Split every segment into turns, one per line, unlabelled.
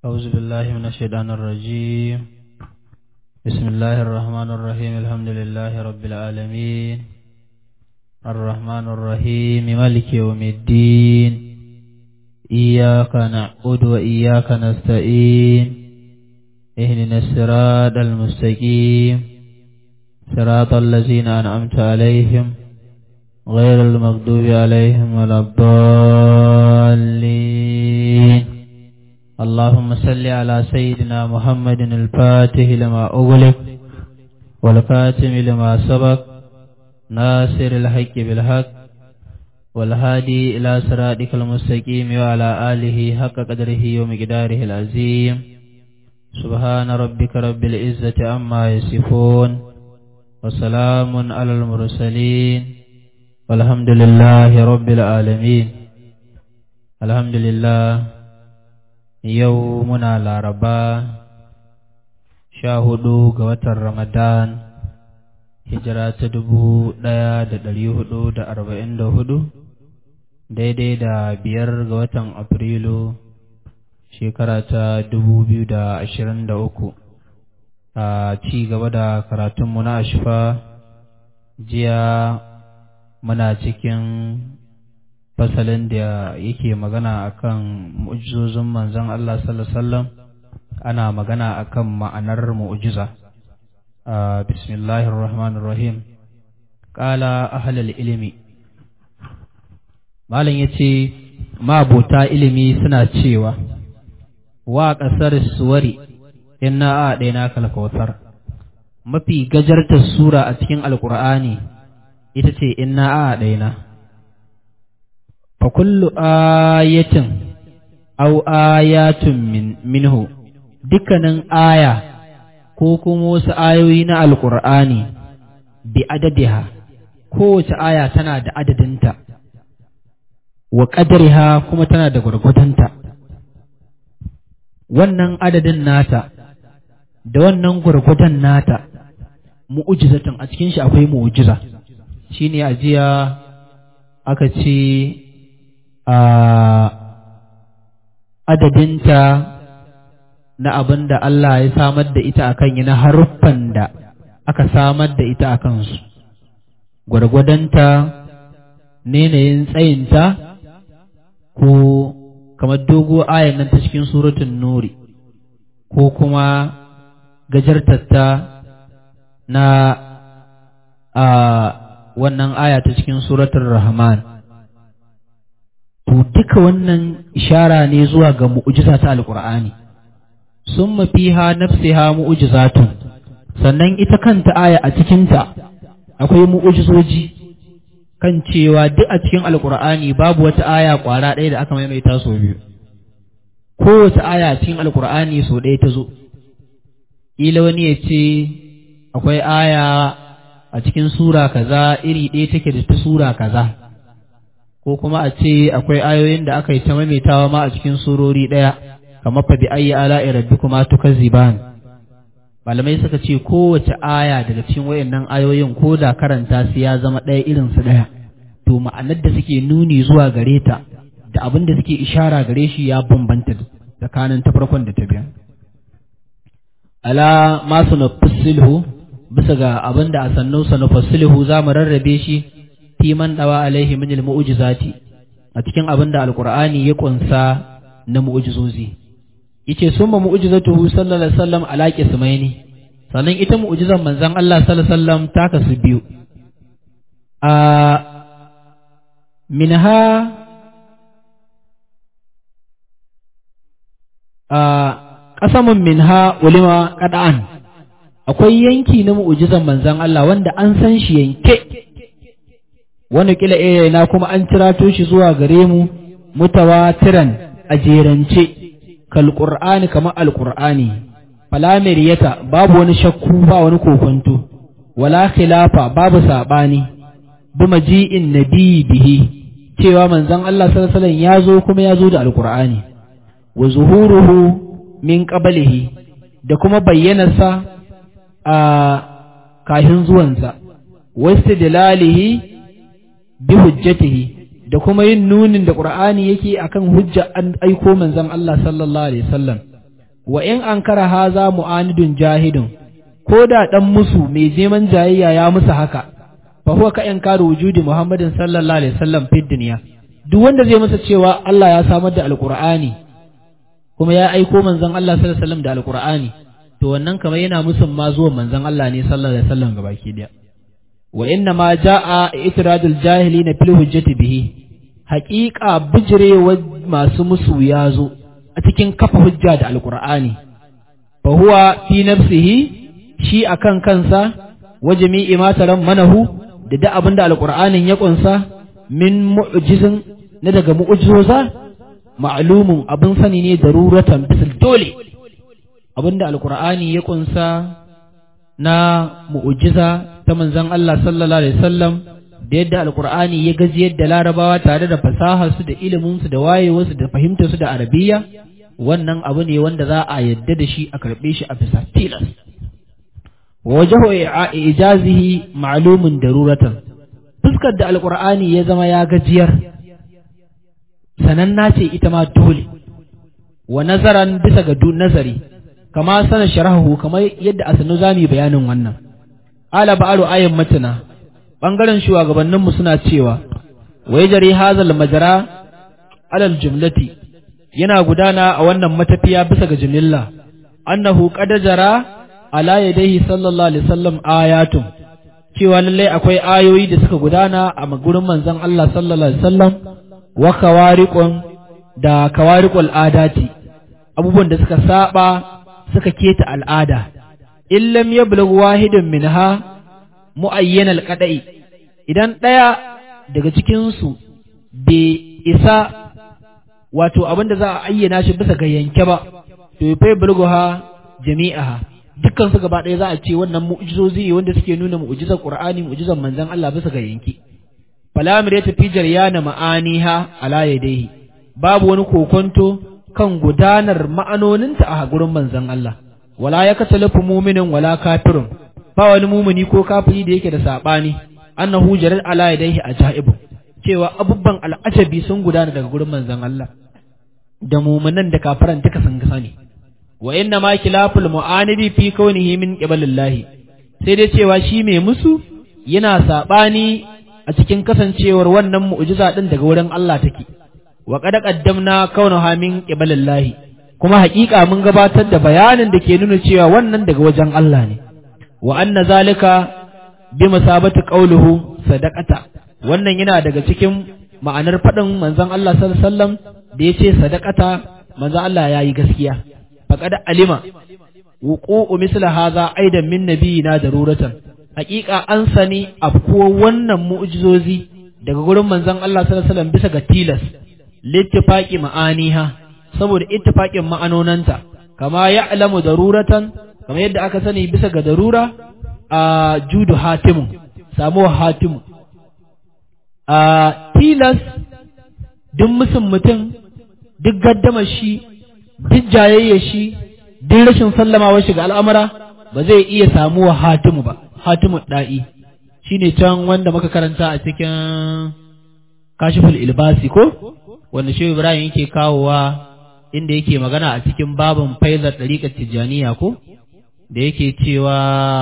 أعوذ بالله من الشيطان الرجيم بسم الله الرحمن الرحيم الحمد لله رب العالمين الرحمن الرحيم مالك يوم الدين إياك نعبد وإياك نستعين اهدنا الصراط المستقيم صراط الذين أنعمت عليهم غير المغضوب عليهم ولا الضالين اللهم صل على سيدنا محمد الفاتح لما أغلق والخاتم لما سبق ناصر الحق بالحق والهادي إلى صراطك المستقيم وعلى آله حق قدره ومقداره العظيم سبحان ربك رب العزة عما يصفون وسلام على المرسلين والحمد لله رب العالمين الحمد لله yau muna laraba sha hudu ga watan ramadan hijira ta dubu ɗaya da ɗari hudu da arba'in da hudu daidai da biyar ga watan afrilu shekara ta dubu biyu da ashirin da uku a ci gaba da karatunmu na ashfa jiya muna cikin fasalin da yake magana akan mu'jizozin manzon Allah sallallahu alaihi wasallam ana magana akan ma'anar mu'jiza bismillahir rahmanir rahim qala ahlul ilmi malam yace mabota ilimi suna cewa wa kasar suwari inna a daina kalkautar mafi gajartar sura a cikin alqur'ani ita ce inna a daina فكل آية أو آيات من منه dukkanin aya ko kuma wasu ayoyi na alkur'ani bi adadiha kowace aya tana da adadinta wa ƙadariha kuma tana da gwargwadonta wannan adadin nata da wannan gwargwadon nata mu'ujizatun a cikin shi akwai mu'ujiza shine ajiya aka ce a adadinta na abin da Allah ya samar da ita akan yi na haruffan da aka samar da ita a kansu, gwargwadonta nenayin tsayinta ko kamar dogo ayan nan ta cikin suratun nuri ko kuma gajartatta na a wannan aya ta cikin suratun rahman to duka wannan ishara ne zuwa ga mu'jiza ta alqur'ani summa fiha nafsiha mu'jizatun sannan ita kanta aya a cikin ta akwai mu'jizoji kan cewa duk a cikin alqur'ani babu wata aya kwara ɗaya da aka maimaita sau biyu kowace aya a cikin alqur'ani sau ɗaya ta zo ila wani ya ce akwai aya a cikin sura kaza iri ɗaya take da ta sura kaza ko kuma a ce akwai ayoyin da aka yi ta maimaitawa ma a cikin surori ɗaya kamar fa bi ayyi ala'i rabbikuma tukazziban malamai suka ce kowace aya daga cikin wayannan ayoyin ko da karanta su ya zama ɗaya irin su ɗaya to ma'anar da suke nuni zuwa gare ta da abin da suke ishara gare shi ya bambanta tsakanin ta farkon da ta biyan ala ma nufassiluhu bisa ga abin da a sannu sanufassiluhu za mu rarrabe shi fi man dawa alaihi min almu'jizati a cikin abin da alqur'ani ya kunsa na mu'jizozi yace summa mu'jizatuhu sallallahu alaihi wasallam ala qismaini sannan ita mu'jizan manzon Allah sallallahu alaihi wasallam ta kasu biyu a minha a qasamun minha ulima qad'an akwai yanki na mu'jizan manzon Allah wanda an san shi yanke wani kila na kuma an cirato shi zuwa gare mu mutawatiran a jerance kal qur'ani kamar alqur'ani fala miriyata babu wani shakku ba wani kokonto wala khilafa babu sabani bi maji'in nabi bihi cewa manzon Allah sallallahu alaihi wasallam ya zo kuma ya zo da alqur'ani wa zuhuruhu min qablihi da kuma bayyanarsa a kahin zuwansa wasu dalalihi bi hujjatihi da kuma yin nunin da Qur'ani yake akan hujja an aiko manzon Allah sallallahu alaihi wasallam wa in ankara haza mu'anidun jahidun ko da dan musu mai neman jayayya ya musu haka fa huwa ka inkaru wujudi muhammadin sallallahu alaihi wasallam fid dunya duk wanda zai masa cewa Allah ya samar da alqur'ani kuma ya aiko manzon Allah sallallahu alaihi wasallam da alqur'ani to wannan kamar yana musun ma zuwan manzon Allah ne sallallahu alaihi wasallam gabaki daya wa inna ma jaa itradul jahilin fil hujjati bihi haqiqa bijrewa masu musu ya zo a cikin kafa hujja da alqur'ani fa huwa fi nafsihi shi akan kansa wa jami'i ma taram manahu da da abinda alqur'anin ya kunsa min mu'jizin na daga mu'jizoza ma'lumun abin sani ne daruratan bisil dole abinda alqur'ani ya kunsa na mu'jiza ta manzon Allah sallallahu alaihi wasallam da yadda alqur'ani ya gaji yadda larabawa tare da fasahar su da ilimin su da wayewar su da fahimtar su da arabiya wannan abu ne wanda za a yadda da shi a karbe shi a bisa tilas wa wajhu ijazihi ma'lumun daruratan fuskar da alqur'ani ya zama ya gajiyar sananna ce ita ma dole wa nazaran bisa ga nazari kama sana sharahu kamar yadda a sanu zami bayanin wannan ala ba'aru ayin matana bangaren shugabanninmu suna cewa wai jari hazal majara alal jumlati yana gudana a wannan matafiya bisa ga jimilla annahu qad jara ala yadayhi sallallahu alaihi wasallam ayatun cewa lallai akwai ayoyi da suka gudana a gurin manzon Allah sallallahu alaihi wasallam wa kawariqun da kawariqul adati abubuwan da suka saba suka keta al'ada, in lam ya wahidin minha mu'ayyan alƙaɗa'i, idan ɗaya daga cikinsu bai isa wato abin da za a ayyana shi bisa ga yanke ba, to ya fai bulguha jami'aha, dukkan su gaba ɗaya za a ce wannan mu'jizozi wanda suke nuna mu'jizar Qur'ani mu'jizar manzon Allah bisa ga yanke. Falamir ya tafi jaryana ma'aniha ala yadaihi, babu wani kokonto kan gudanar ma'anoninta a gurin manzon Allah wala ya katalafu muminin wala kafirun ba wani mumini ko kafiri da yake da sabani annahu jarar ala yadayhi ajaibu cewa abubban al'ajabi sun gudana daga gurin manzon Allah da muminan da kafiran duka sun sani wa inna ma kilaful mu'anidi fi kaunihi min qibalillahi sai dai cewa shi mai musu yana sabani a cikin kasancewar wannan mu'jiza din daga wurin Allah take wa qad qaddamna kaunaha min qibalillahi kuma haƙiƙa mun gabatar da bayanin da ke nuna cewa wannan daga wajen Allah ne wa anna zalika bi musabati qawluhu sadaqata wannan yana daga cikin ma'anar faɗin manzon Allah sallallahu alaihi wasallam da yace sadaqata manzon Allah yayi gaskiya faqad alima wuqu'u misla hadha aidan min nabiyina daruratan haƙiƙa an sani afkuwa wannan mu'jizozi daga gurin manzon Allah sallallahu alaihi wasallam bisa ga tilas littifaqi ma'aniha saboda ittifaqin ma'anonanta kama ya'lamu daruratan kama yadda aka sani bisa ga darura a judu hatimu samuwa hatimu a tilas duk musun mutum duk gaddama shi duk jayayya shi duk rashin sallamawa shi ga al'amura ba zai iya samuwa hatimu ba hatimu da'i shine can wanda muka karanta a cikin kashiful ilbasi ko wanda shehu ibrahim yake kawowa inda yake magana a cikin babin faizar ɗariƙar tijjaniya ko da yake cewa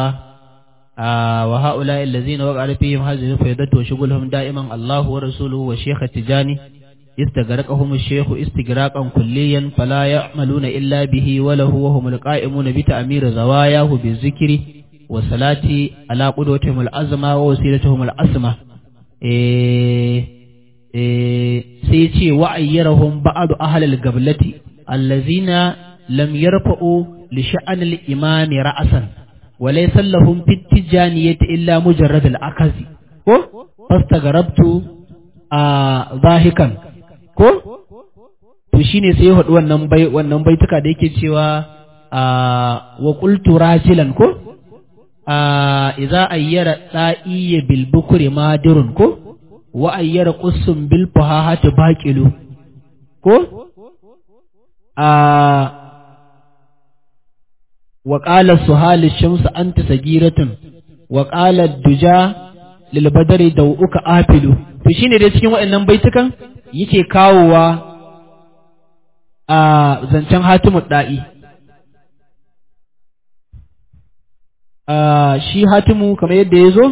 wa ha'ula illazina wa qala fihim hadhihi faydatu wa shughuluhum da'iman Allahu wa rasuluhu wa shaykh tijani استغرقهم الشيخ استغراقا كليا فلا يعملون إلا به وله وهم القائمون بتأمير زواياه بالذكر والصلاة على قدوتهم الأزمة ووسيلتهم الأسمة إيه sai ce wa'ayyarahum ba'adu ahlal gablati allazina lam yarfa'u li sha'anil imami ra'asan wa laysa lahum fit tijaniyati illa mujarrad al akazi ko fastagarabtu a zahikan ko to shine sai ya faɗi wannan bai wannan baituka da yake cewa wa qultu rajilan ko idza ayyara da'iya bil bukri madirun ko wa ayyara qussun bil fahahati baqilu ko a wa qala suhal shams anta sagiratun wa qala duja lil badri dawuka afilu to shine dai cikin waɗannan baitukan yake kawowa a zancen hatimu da'i shi hatimu kamar yadda ya zo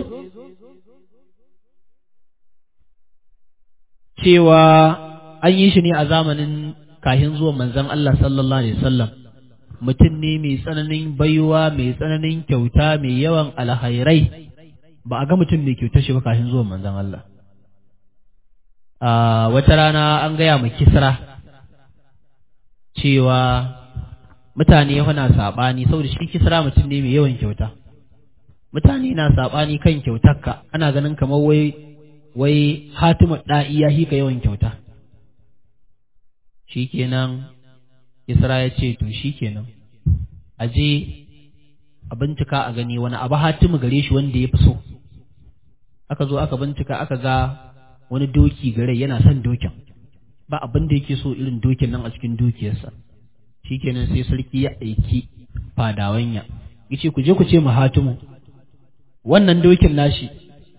cewa an yi shi ne a zamanin kahin zuwan manzon Allah sallallahu alaihi wasallam mutum ne mai tsananin baiwa mai tsananin kyauta mai yawan alhairai ba a ga mutum mai kyauta shi ba kahin zuwan manzon Allah a wata rana an gaya ma kisra cewa mutane na saɓani saboda shi kisra mutum ne mai yawan kyauta mutane na saɓani kan kyautarka ana ganin kamar wai wai hatima ɗa'i ya hika yawan kyauta shikenan kisra ya ce to shikenan a je a bincika a gani wani abu hatimu gare shi wanda ya fi so aka zo aka bincika aka ga wani doki gare yana son dokin ba abin da yake so irin dokin nan a cikin dukiyarsa shikenan sai sarki ya aiki fadawanya yace ku je ku ce mu hatimu wannan dokin nashi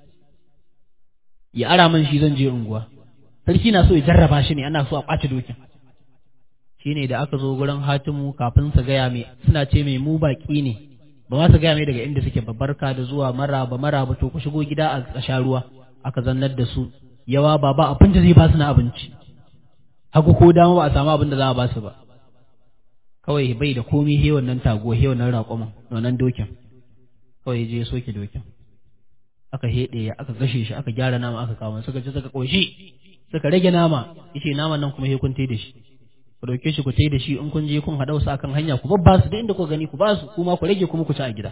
ya ara man shi zan je unguwa sarki na so ya jarraba shi ne ana so a kwace dokin shine da aka zo gurin hatimu kafin su gaya mai suna ce mai mu baki ne ba ma su gaya mai daga inda suke babbarka da zuwa maraba maraba to ku shigo gida a sha ruwa aka zannar da su yawa ba ba abin da zai ba su na abinci haku ko dama ba a samu abin da za a ba su ba kawai bai da komai he wannan tago he wannan raƙumin wannan dokin kawai je soke dokin aka heɗe ya aka gashe shi aka gyara nama aka kawo suka ci suka koshi suka rage nama yace naman nan kuma he kun da shi ku dauke shi ku tai da shi in kun je kun haɗa su akan hanya ku babba su da inda ku gani ku ba su kuma ku rage kuma ku ci a gida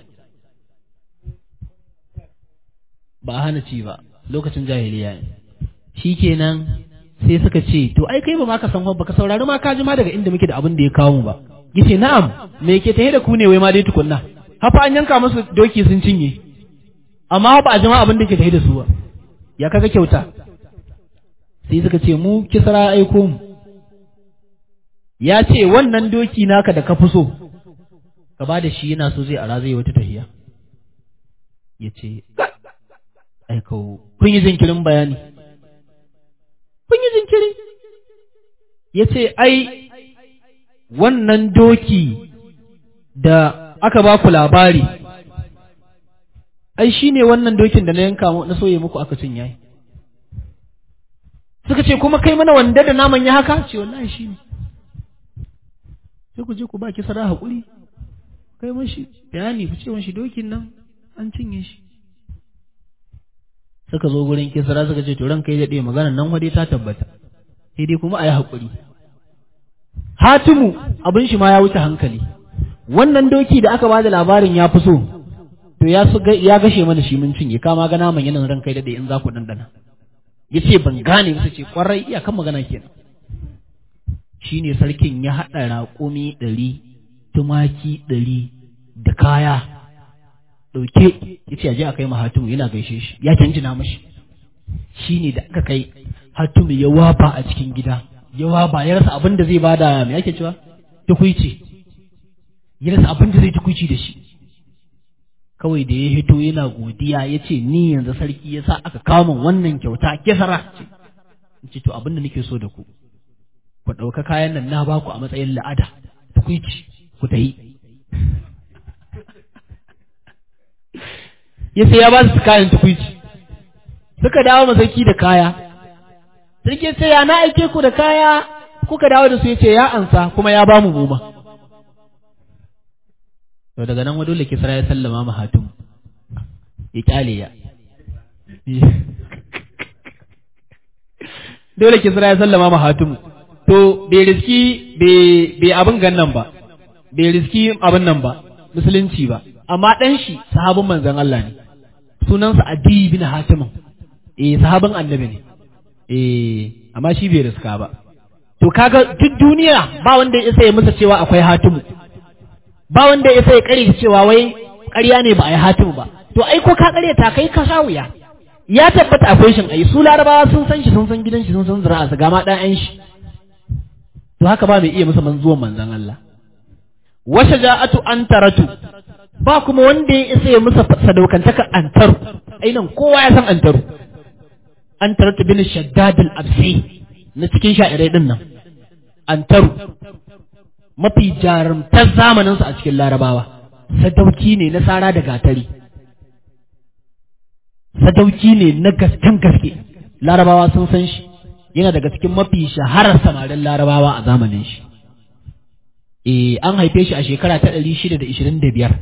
ba a hana ci ba lokacin jahiliya ne shikenan sai suka ce to ai kai ba ma ka san ba ka saurari ma ka ji ma daga inda muke da abin da ya kawo mu ba yace na'am me ke tahe da ku ne wai ma dai tukunna hafa an yanka musu doki sun cinye amma ba a jima abin da ke tahe da su ba ya kaga kyauta sai suka ce mu kisra aiko mu ya ce wannan doki naka da ka fi so ka ba da shi yana so zai ara zai wata tahiya ya ce aiko kun yi jinkirin bayani kun yi jinkiri ya ce ai wannan doki da aka ba ku labari ai shi ne wannan dokin da na yanka na soye muku aka cin yayi suka ce kuma kai mana wanda da naman ya haka ce wallahi shi ne sai ku je ku ba kisara haƙuri kai mashi bayani ku ce mashi dokin nan an cinye shi suka zo gurin kisra suka ce to ran kai daɗe magana nan wade ta tabbata sai dai kuma a yi haƙuri hatimu abin shi ma ya wuce hankali wannan doki da aka bada labarin ya fi so to ya ya gashe mana shi mun cinye kama ga naman yanan ran kai daɗe in za ku dandana ya ce ban gane ba ce kwarai iyakan magana kenan shine sarkin ya haɗa raƙumi ɗari tumaki ɗari da kaya ɗauke ya ce a je a kai hatimu yana gaishe shi ya canjina mashi shi ne da aka kai hatimu ya waba a cikin gida ya waba ya rasa abin da zai bada me ake cewa tukuici ya rasa abin da zai tukuici da shi kawai da ya hito yana godiya ya ce ni yanzu sarki ya sa aka kawo min wannan kyauta kisara ce to abin da nake so da ku ku ɗauka kayan nan na baku a matsayin la'ada tukuici ku ta yi ya sai ya ba su kayan tukuici suka dawo masauki da kaya sarki sai ya na aike ku da kaya kuka dawo da su ya ce ya ansa kuma ya ba mu goma to daga nan dole kisra ya sallama ma hatim ya kyale ya dole kisra ya sallama ma hatim to bai riski bai abin gannan ba bai riski abin nan ba musulunci ba amma ɗan shi sahabin manzon Allah ne sunansa Adi bin Hatim eh sahabin annabi ne eh amma shi bai riska ba to kaga duk duniya ba wanda ya sai masa cewa akwai Hatimu ba wanda ya sai kare cewa wai ƙarya ne ba a yi Hatimu ba to ai ko ka ƙarya ta kai ka sha wuya ya tabbata akwai shin ai su larabawa sun san shi sun san gidan shi sun san zuri'a su gama ɗan shi to haka ba mai iya masa manzuwan manzon Allah wa shaja'atu antaratu ba kuma wanda ya isa ya musa sadaukantaka antaru ainan kowa ya san antaru antaratu bin shaddad al-absi na cikin sha'irai din nan antaru mafi jarumtar zamaninsa a cikin larabawa sadauki ne na sara da gatari sadauki ne na gasken gaske larabawa sun san shi yana daga cikin mafi shaharar samarin larabawa a zamanin shi eh an haife shi a shekara ta ɗari shida da ishirin da biyar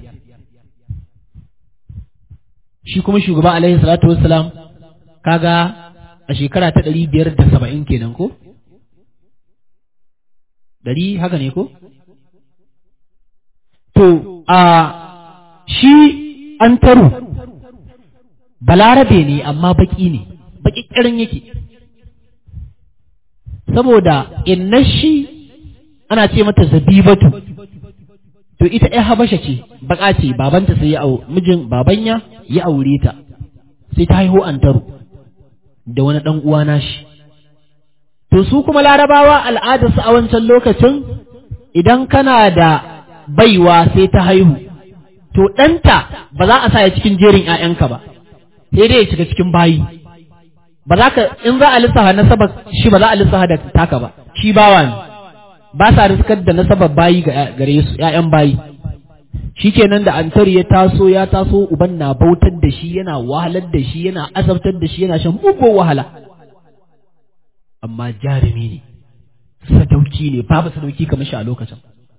shi kuma shugaba alaihi salatu wassalam kaga a shekara ta ɗari biyar da saba'in kenan ko ɗari haka ne ko to a shi an taro balarabe ne amma baki ne baki kirin yake saboda inna shi ana ce mata zabibatu to ita ɗaya habasha ce baka ce babanta sai ya au mijin babanya ya aure ta sai ta haihu an taro da wani ɗan uwa nashi to su kuma larabawa al'adarsu a wancan lokacin idan kana da baiwa sai ta haihu to ɗanta ba za a sa ya cikin jerin ‘ya'yanka ba sai dai ya shiga cikin bayi ba za ka in za a lissafa nasabar shi ba za a lissafa da taka ba shi bawa ne ba sa riskar da nasabar bayi ga gare su ‘ya'yan bayi shi kenan da antar ya taso ya taso uban na bautar da shi yana wahalar da shi yana azabtar da shi yana shan mugun wahala amma jarumi ne sadauki ne babu sadauki kamar shi a lokacin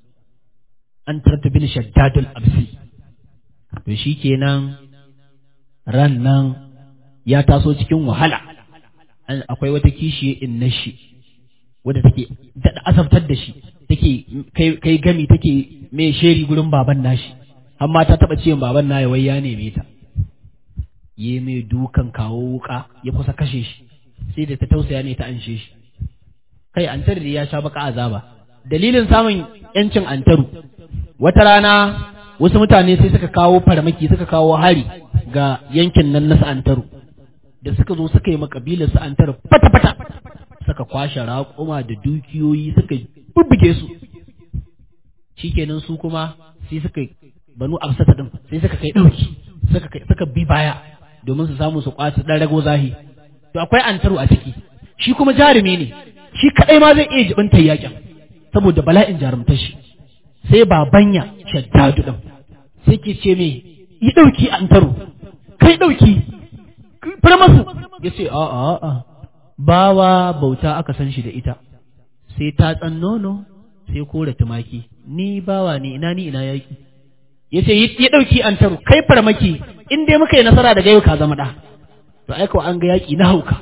an tarta bin shaddadul absi to shi kenan ran nan ya taso cikin wahala akwai wata kishi in na shi wadda take daɗa azabtar da shi take kai gami take mai sheri gurin baban nashi amma ta taɓa ce baban na wai ya neme ta yi mai dukan kawo wuka ya kusa kashe shi sai da ta tausaya ne ta anshe shi kai antar da ya sha baka azaba dalilin samun yancin antaru wata rana wasu mutane sai suka kawo farmaki suka kawo hari ga yankin nan na sa'antaru da suka zo suka yi makabilar sa'antaru fata-fata suka kwashe raƙuma da dukiyoyi suka bubbuge su shikenan su kuma sai suka banu absata din sai suka kai ɗauki suka bi baya domin su samu su kwaci ɗan rago zahi to akwai antaru a ciki shi kuma jarumi ne shi kaɗai ma zai iya jibinta yakin saboda bala'in jarumtar shi sai babanya shaddadu ɗin sai ke ce me yi ɗauki an taro kai ɗauki fara masu ya ce a a a bawa bauta aka san shi da ita sai ta tsan nono sai kora tumaki ni bawa ne ina ni ina yaki ya ce yi ɗauki an taro kai farmaki in dai muka yi nasara daga yau ka zama ɗa to aika an ga yaƙi na hauka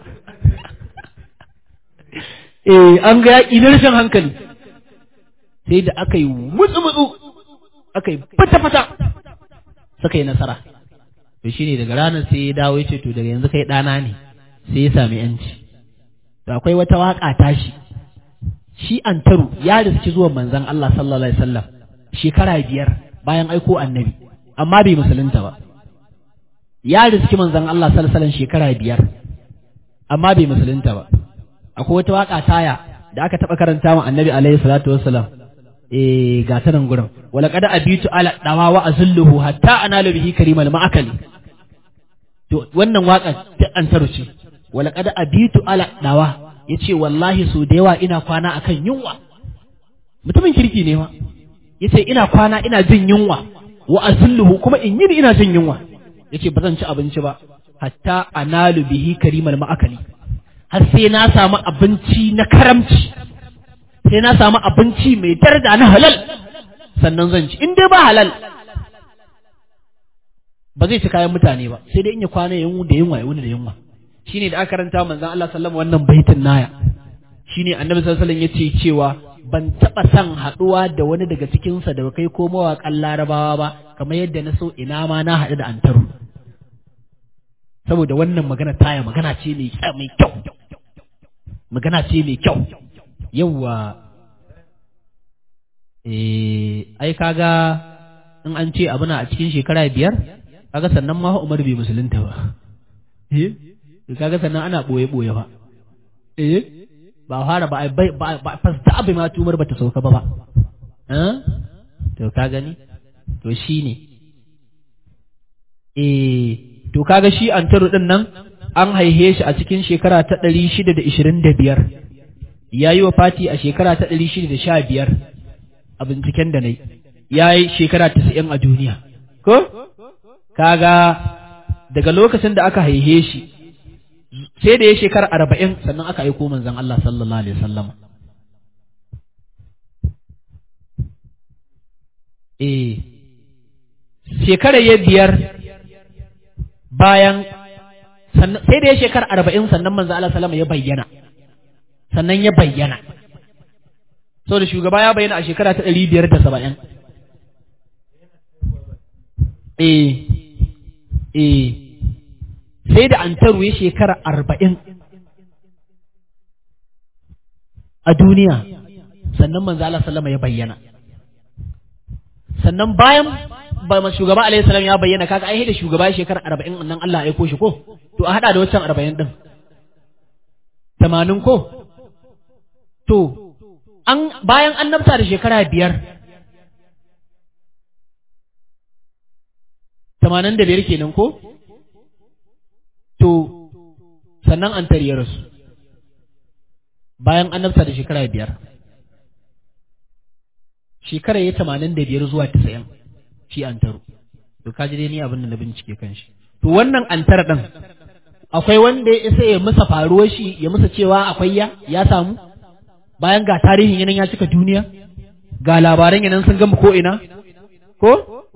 eh an ga yaƙi na rashin hankali sai da aka yi mutsu-mutsu aka yi fata-fata suka yi nasara to shi ne daga ranar sai ya dawo ya ce to daga yanzu kai ɗana ne sai ya sami yanci to akwai wata waƙa tashi shi antaru ya riski zuwan manzan Allah sallallahu alaihi wasallam shekara biyar bayan aiko annabi amma bai musulunta ba ya riski manzan Allah sallallahu alaihi wasallam shekara biyar amma bai musulunta ba akwai wata waƙa taya da aka taɓa karanta wa annabi alaihi salatu wassalam eh ga ta nan gurin wala qad abitu ala dawa wa azulluhu hatta analu bihi karimal ma'akali to wannan waka ta an taruce wala qad abitu ala dawa yace wallahi so da yawa ina kwana akan yunwa mutumin kirki ne ma yace ina kwana ina jin yunwa wa azulluhu kuma in yi ina jin yunwa yace ba zan ci abinci ba hatta analu bihi karimal ma'akali har sai na samu abinci na karamci sai na samu abinci mai daraja na halal sannan zan ci in dai ba halal ba zai ci kayan mutane ba sai dai in ya kwana yin da yunwa ya wuni da yunwa shine da aka karanta manzon Allah sallallahu wannan baitin naya shine annabi sallallahu alaihi wasallam yace cewa ban taba son haduwa da wani daga cikin sa da kai ko mawaƙan larabawa ba kamar yadda na so ina ma na haɗu da antaru saboda wannan magana taya magana ce mai kyau magana ce mai kyau yawwa eh ai kaga in an ce abu na a cikin shekara biyar kaga sannan ma Umar bai musulunta ba eh kaga sannan ana boye boye ba eh ba fara ba ba ba fasta abu ma tumar bata sauka ba ba eh to ka gani to shine eh to kaga shi antaru din nan an haihe shi a cikin shekara ta ɗari shida da ishirin da biyar ya yi wa fati a shekara ta ɗari shida da sha biyar a binciken da na yi ya yi shekara tasa'in a duniya ko kaga daga lokacin da aka haihe shi sai da ya shekara arba'in sannan aka aiko manzon Allah sallallahu alaihi wasallam eh shekara ya biyar bayan sai da ya shekara arba'in sannan manzon Allah sallama ya bayyana sannan ya bayyana sau da shugaba ya bayyana a shekara ta ɗari biyar da saba'in eh eh sai da an ya shekara arba'in a duniya sannan manzo Allah sallama ya bayyana sannan bayan ba shugaba alaihi salam ya bayyana kaga ai da shugaba shekara arba'in nan Allah ya aiko shi ko to a hada da wancan arba'in din tamanin ko to an bayan annabta da shekara biyar tamanin da biyar kenan ko to sannan an tarye rasu bayan annabta da shekara biyar shekara ya tamanin da biyar zuwa tisa'in shi an taro to ka ji dai ni abin da na bincike kan shi to wannan an tara ɗin akwai wanda ya isa ya musa faruwar shi ya musa cewa akwai ya ya samu bayan ga tarihin yanan ya cika duniya ga labaran yanan sun gama ko ina ko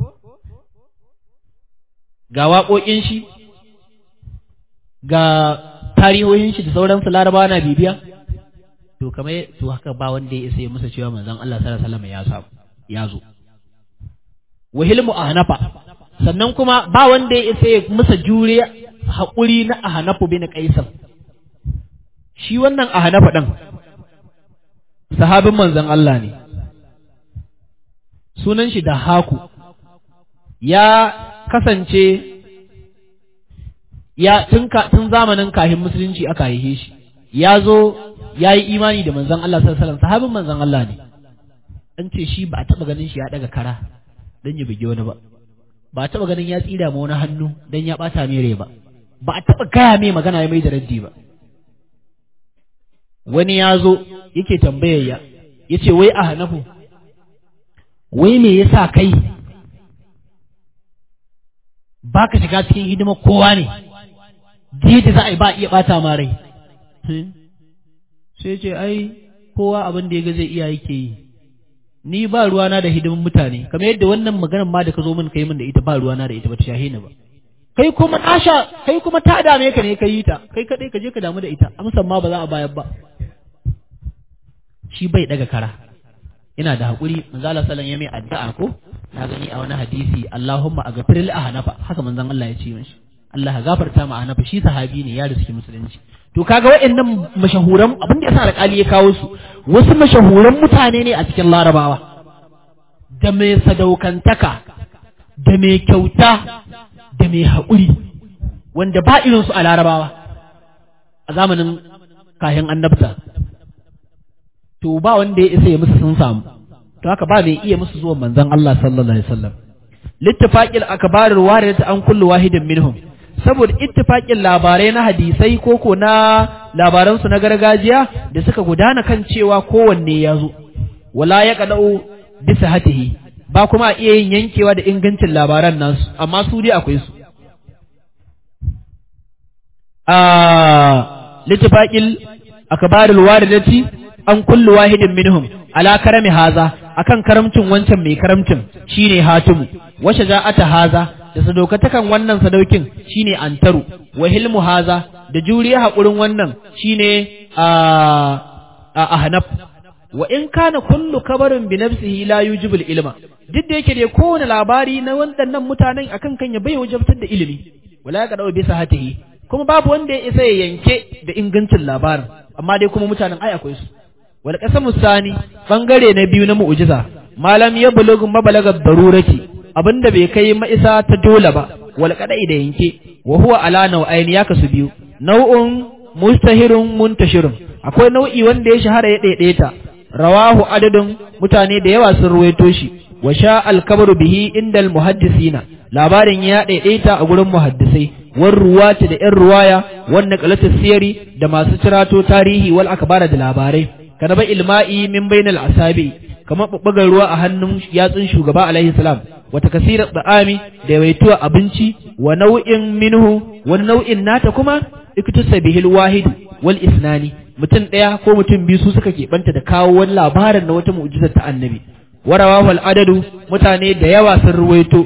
ga waƙoƙin shi ga tarihohin shi da sauransu larabawa na bibiya to kamar to haka ba wanda ya isa ya musa cewa manzon Allah sallallahu alaihi wasallam ya samu ya zo wahilmu ahnafa sannan kuma ba wanda ya isa ya musa juriya haƙuri na ahnafu bin qaisar shi wannan ahnafa din sahabin manzon Allah ne sunan shi da haku ya kasance ya tun tun zamanin kahin musulunci aka haife shi ya zo ya yi imani da manzon Allah sallallahu alaihi wasallam sahabin manzon Allah ne an ce shi ba a taba ganin shi ya daga kara dan ya buge wani ba ba a taba ganin ya tsira ma wani hannu dan ya bata mai rai ba ba a taba gaya mai magana ya mai da raddi ba wani ya zo yake tambayar ya yace wai a hanafu wai me yasa kai ba ka shiga cikin hidimar kowa ne da za a yi ba iya bata ma rai sai ce ai kowa abin da ya ga zai iya yake yi ni ba ruwana da hidimin mutane kamar yadda wannan maganar ma da ka zo min kai min da ita ba ruwana da ita ba ta shahe ni ba kai kuma nasha kai kuma ta dame ka ne ka yi ta kai kadai ka je ka damu da ita amsan ma ba za a bayar ba shi bai daga kara ina da hakuri manzo Allah sallallahu ya mai addu'a ko na gani a wani hadisi Allahumma aghfir li ahnafa haka manzon Allah ya ce mishi Allah ya gafarta ma ahnafa shi sahabi ne ya riski musulunci to kaga waɗannan mashahuran abin da yasa alƙali ya kawo su wasu mashahuran mutane ne a cikin larabawa da mai sadaukantaka da mai kyauta da mai haƙuri wanda ba irinsu a larabawa a zamanin kayan annabta to ba wanda ya isa ya musu sun samu to haka ba mai iya musu zuwan manzon Allah sallallahu alaihi wasallam littafaqil akbar waridatu an kullu wahidin minhum saboda ittifaqin labarai na hadisai koko na labaran su na gargajiya da suka gudana kan cewa kowanne ya zo wala ya qadau bisa hatihi ba kuma a iya yin yankewa da ingancin labaran nasu amma su dai akwai su a littafaqil akbarul waridati an kullu wahidin minhum ala karami haza akan karamcin wancan mai karamcin shine hatimu wa shaja'ata haza da sadaukatakan wannan sadaukin shine antaru wa hilmu haza da juriya hakurin wannan shine a a ahnaf wa in kana kullu kabarin bi nafsihi la yujibul ilma duk da yake dai kowane labari na waɗannan mutanen akan kan ya bai wajabtar da ilimi wala ka dawo bisa hatihi kuma babu wanda ya isa ya yanke da ingancin labarin amma dai kuma mutanen ai akwai su wal qasamu sani bangare na biyu na mu'jiza malam ya bulugu mabalaga darurati abinda bai kai ma'isa ta dole ba wal qada'i da yanke wa huwa ala nau'ain ya kasu biyu nau'un mustahirun muntashirun akwai nau'i wanda ya shahara ya daidaita rawahu adadin mutane da yawa sun ruwaito shi wa sha al-kabru bihi indal muhaddisina labarin ya daidaita a gurin muhaddisai war ruwati da yan ruwaya wannan qalatu siyari da masu cirato tarihi wal akbara da labarai kana ba ilma'i min bainal asabi kamar babbagar ruwa a hannun yatsun shugaba alaihi salam wata kasira da'ami da yawaituwa abinci wa nau'in minhu wani nau'in nata kuma iktusa bihil wahid wal isnani mutum ɗaya ko mutum biyu su suka keɓanta da kawo wani labarin na wata mu'jizar ta annabi warawa wal adadu mutane da yawa sun ruwaito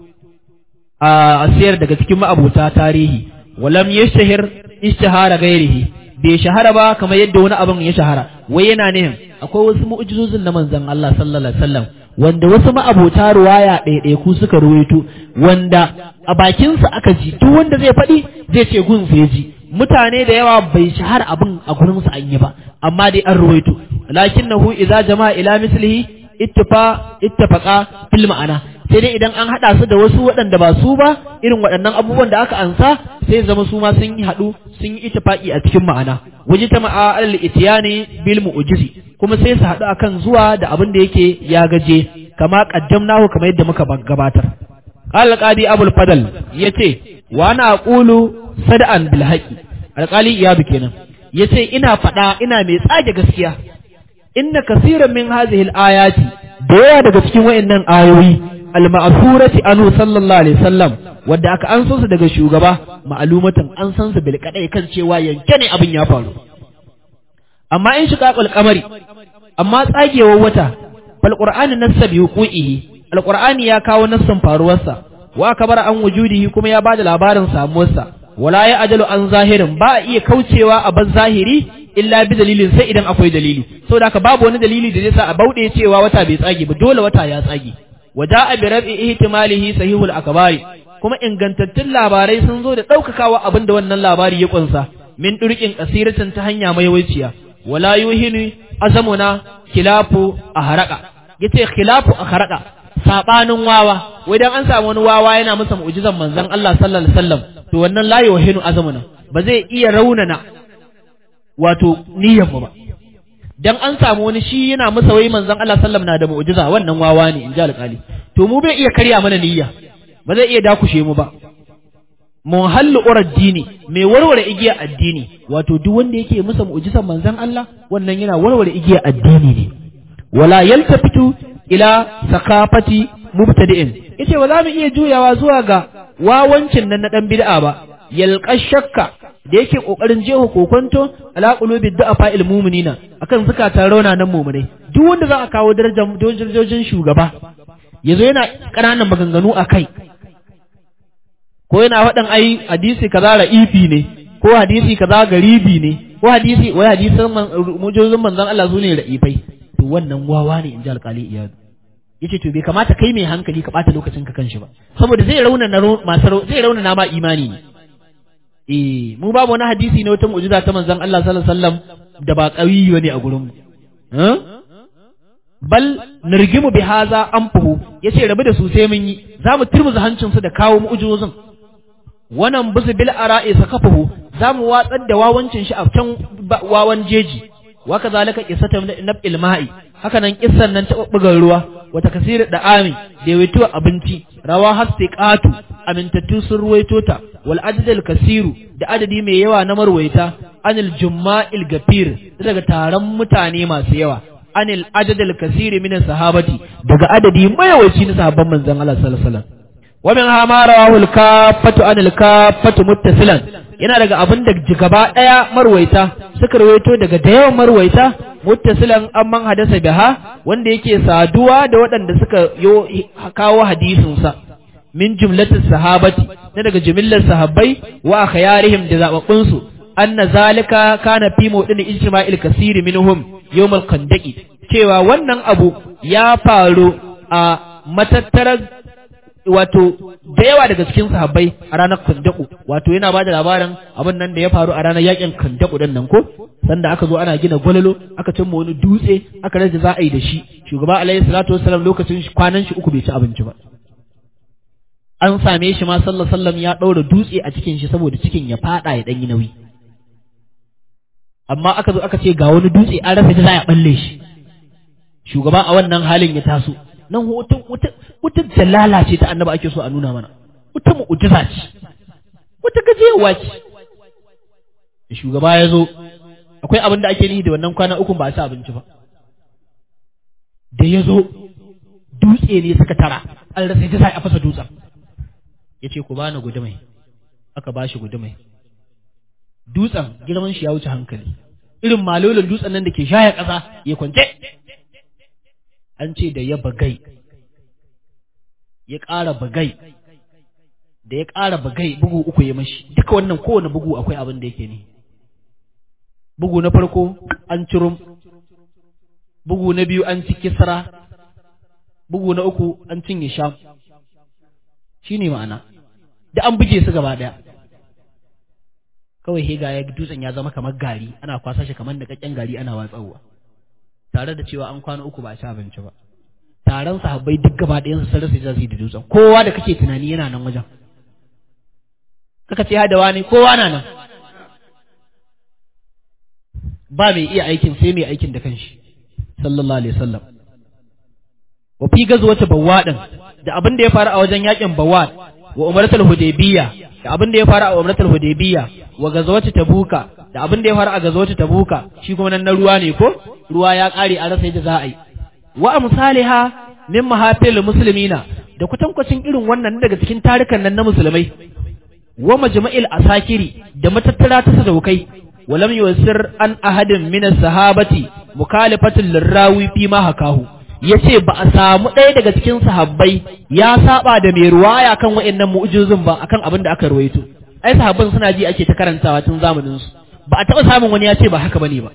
a asiyar daga cikin ma'abota tarihi walam yashtahir ishtihara gairihi bai shahara ba kamar yadda wani abin ya shahara wai yana nihin akwai wasu mu'jizozin na manzon Allah sallallahu alaihi wasallam wanda wasu ma'abota ruwaya ɗaiɗaiku suka ruwaito wanda a bakinsa aka ji duk wanda zai faɗi zai ce gun ya ji mutane da yawa bai shahara abin a gurinsu an yi ba amma dai an ruwaito lakinnahu idza jama'a ila mislihi ittifa ittafaqa fil ma'ana sai dai idan an hada su da wasu waɗanda ba su ba irin waɗannan abubuwan da aka ansa sai zama su ma sun yi haɗu sun yi ittifaqi a cikin ma'ana waje ta ma'a al itiyani bil mu'jizi kuma sai su haɗu akan zuwa da abin da yake ya gaje kama qaddamnahu kamar yadda muka gabatar qala qadi abul fadl yace wa ana aqulu sada'an bil haqi alqali iyabu kenan yace ina faɗa ina mai tsage gaskiya inna kasiran min hadhihi al ayati da yawa daga cikin wayannan ayoyi al-ma'thurati anhu sallallahu alaihi wasallam wanda aka an su daga shugaba ma'alumatan an san su bil kadai kan cewa yanke ne abin ya faru amma in shiqaqul qamari amma tsagewar wata fal qur'ani nassa bi huquqihi al-qur'ani ya kawo nassan faruwarsa wa kabar an wujudihi kuma ya bada labarin samuwarsa wala ya ajalu an zahirin ba a iya kaucewa a ban zahiri illa bi dalilin sai idan akwai dalili saboda haka babu wani dalili da zai sa a bauɗe cewa wata bai tsage ba dole wata ya tsage waja'a bi rab'i ihtimalihi sahihul akbari kuma ingantattun labarai sun zo da daukakawa abin da wannan labari ya kunsa min durkin kasiratin ta hanya mai waiciya wala yuhinu azamuna khilafu aharaka yace khilafu aharaka sabanin wawa wai dan an samu wani wawa yana masa mu'jizan manzon Allah sallallahu alaihi wasallam to wannan la yuhinu azamuna ba zai iya raunana wato niyyar mu ba dan an samu wani shi yana masa wai manzon Allah sallam na da mu'jiza wannan wawa ne in ji alƙali to mu bai iya karya mana niyya ba zai iya dakushe mu ba mun hallu dini mai warware igiya addini wato duk wanda yake masa mu'jizan manzon Allah wannan yana warware igiya addini ne wala yaltafitu ila sakafati mubtadi'in yace ba za mu iya juyawa zuwa ga wawancin nan na dan bid'a ba yalqa shakka da yake kokarin jeho kokonto ala qulubi du'afa il mu'minina akan zakatan rauna nan mu'minai duk wanda za a kawo darajar dojojin shugaba yazo yana kananan maganganu akai ko yana faɗin ai hadisi kaza ra'ifi ne ko hadisi kaza garibi ne ko hadisi wai hadisan mujozin manzon Allah su ne ra'ifai to wannan wawa ne inji alƙali iyadu yace to bai kamata kai mai hankali ka bata lokacin ka kanshi ba saboda zai rauna na masu zai rauna na ma imani ne eh mu babu wani hadisi ne wata mu'jiza ta manzon Allah sallallahu alaihi wasallam da ba qawiyi ne a gurin mu bal nirgimu bi haza anfuhu yace rabu da su sai mun yi zamu turmuza hancin su da kawo mu'jizozin wannan bisu bil ara'i sakafuhu zamu watsar da wawancin shi a can wawan jeji wa kazalika qissatu nabil ma'i haka nan kissan nan ta bubbugar ruwa wata kasirar da ami da yawaito abinci rawa hastiqatu amintattu sun ruwaito ta wal adadul kasiru da adadi mai yawa na marwaita anil jumma'il gafir daga taron mutane masu yawa anil adadul kasiri min sahabati daga adadi mayawaci na sahabban manzon Allah sallallahu alaihi wasallam wa min ha ma rawahu al kaffatu anil kaffatu muttasilan yana daga abin da gaba daya marwaita suka rawaito daga da yawan marwaita muttasilan amman hadasa biha wanda yake saduwa da waɗanda suka yo kawo hadisin sa min jumlatis sahabati na daga jumillar sahabbai wa khayarihim da zababbun su anna zalika kana fi mawdin ijma'il kasiri minhum yawmal khandaqi cewa wannan abu ya faru a matattarar wato da yawa daga cikin sahabbai a ranar kandaku wato yana ba da labarin abin nan da ya faru a ranar yakin kandaku din nan ko sanda aka zo ana gina gwalalo aka cimma wani dutse aka rage za a yi da shi shugaba alaihi salatu wassalam lokacin kwanan shi uku bai ci abinci ba an same shi ma sallallahu sallam ya ɗaura dutse a cikin shi saboda cikin ya fada ya ɗanyi nauyi amma aka zo aka ce ga wani dutse an rasa da za a balle shi shugaba a wannan halin ya taso nan wata wata wata jalala ce ta annaba ake so a nuna mana wata mu'jiza ce wata gajewa ce shugaba ya zo akwai abin da ake nihi da wannan kwana uku ba a ci abinci ba da ya zo dutse ne suka tara an rasa ta sai a fasa dutsen ya ce ku bani gudumai aka ba shi gudumai dutsen girman shi ya wuce hankali irin malolin dutsen nan da ke shaya ƙasa ya kwance an ce da ya bagai ya ƙara bagai da ya ƙara bagai bugu uku ya mashi duka wannan kowane bugu akwai abin da yake ne bugu na farko an cirum bugu na biyu an ci kisra bugu na uku an cinye sham shi ne ma'ana da an buge su gaba ɗaya kawai hega ya dutsen ya zama kamar gari ana kwasa shi kamar da kakken gari ana watsawa tare da cewa an kwana uku ba a ci abinci ba taron sahabbai duk gaba ɗayan su sarrafa za su yi da dutsen kowa da kake tunani yana nan wajen kaka ce da wani kowa na nan ba mai iya aikin sai mai aikin da kanshi sallallahu alaihi wasallam wa fi gazwata bawadin da abin da ya faru a wajen yakin bawad wa umratul hudaybiyya da abin da ya faru a umratul hudaybiyya wa gazwata tabuka da abin da ya faru a gazwata tabuka shi kuma nan na ruwa ne ko ruwa ya kare a rasa yadda za a yi wa amsaliha min mahafil muslimina da kutankwacin irin wannan daga cikin tarukan nan na musulmai wa majma'il asakiri da matattara ta sadaukai walam yusir an ahadin min sahabati mukhalifatul lirawi fi ma hakahu yace ba a samu ɗaya daga cikin sahabbai ya saba da mai ruwaya kan wa'annan mu'jizun ba akan abin da aka ruwaito ai sahabban suna ji ake ta karantawa tun zamanin su ba a taɓa samun wani ya ce ba haka bane ba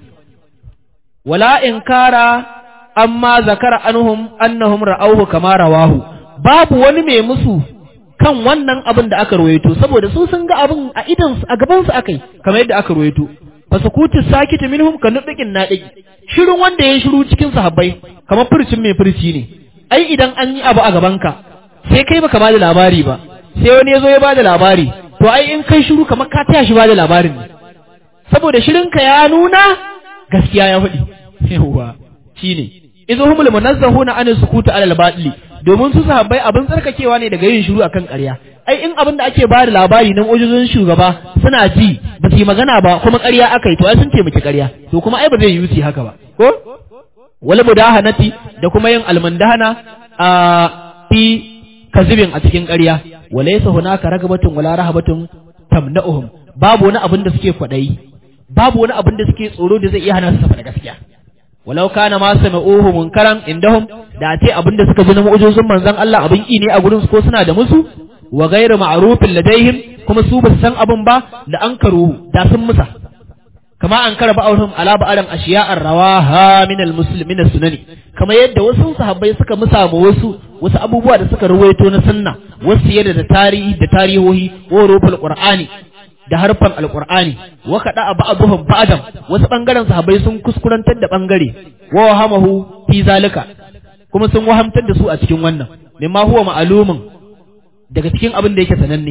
wala inkara amma zakara anhum annahum ra'awhu kama rawahu babu wani mai musu kan wannan abin da aka ruwaito saboda su sun ga abin a idan a gaban su akai kamar yadda aka ruwaito fasukutu sakitu minhum ka nudikin nadiki shirin wanda ya shiru cikin sahabbai kamar furcin mai furci ne ai idan an yi abu a gabanka sai kai baka bada labari ba sai wani ya zo ya bada labari to ai in kai shiru kamar ka taya shi bada labarin ne saboda shirinka ya nuna gaskiya ya faɗi yawa shine idhumul munazzahuna an sukutu alal batili domin su sahabbai abin tsarkakewa ne daga yin shiru akan ƙarya ai in abin da ake ba da labari na ujuzun shugaba suna ji ba su yi magana ba kuma ƙarya aka yi to ai sun taimaki ƙarya to kuma ai ba zai yi su haka ba ko wal mudahanati da kuma yin almandahana a fi kazibin a cikin ƙarya walaysa hunaka ragabatun wala rahabatun tamna'uhum babu wani abin da suke kwaɗayi babu wani abin da suke tsoro da zai iya hana su faɗa gaskiya walau kana ma sami'uhu munkaran indahum da ce abin da suka ji na mu'ujizun manzon Allah abin ki ne a gurin su ko suna da musu wa ghairu ma'rufin ladaihim kuma su ba su san abin ba da an karu da sun musa kama an kara ba'arhum ala ba'aran ashiya'ar rawaha min al-muslimin sunani kama yadda wasu sahabbai suka musa ma wasu wasu abubuwa da suka ruwaito na sunna wasu yadda da tarihi da tarihohi wa rufal qur'ani da harfan alqur'ani wa kada ba'dhum ba'dam wasu bangaren sahabbai sun kuskurantar da bangare wa hamahu fi zalika kuma sun wahamtar da su a cikin wannan mimma huwa ma'alumin daga cikin abin da yake sananne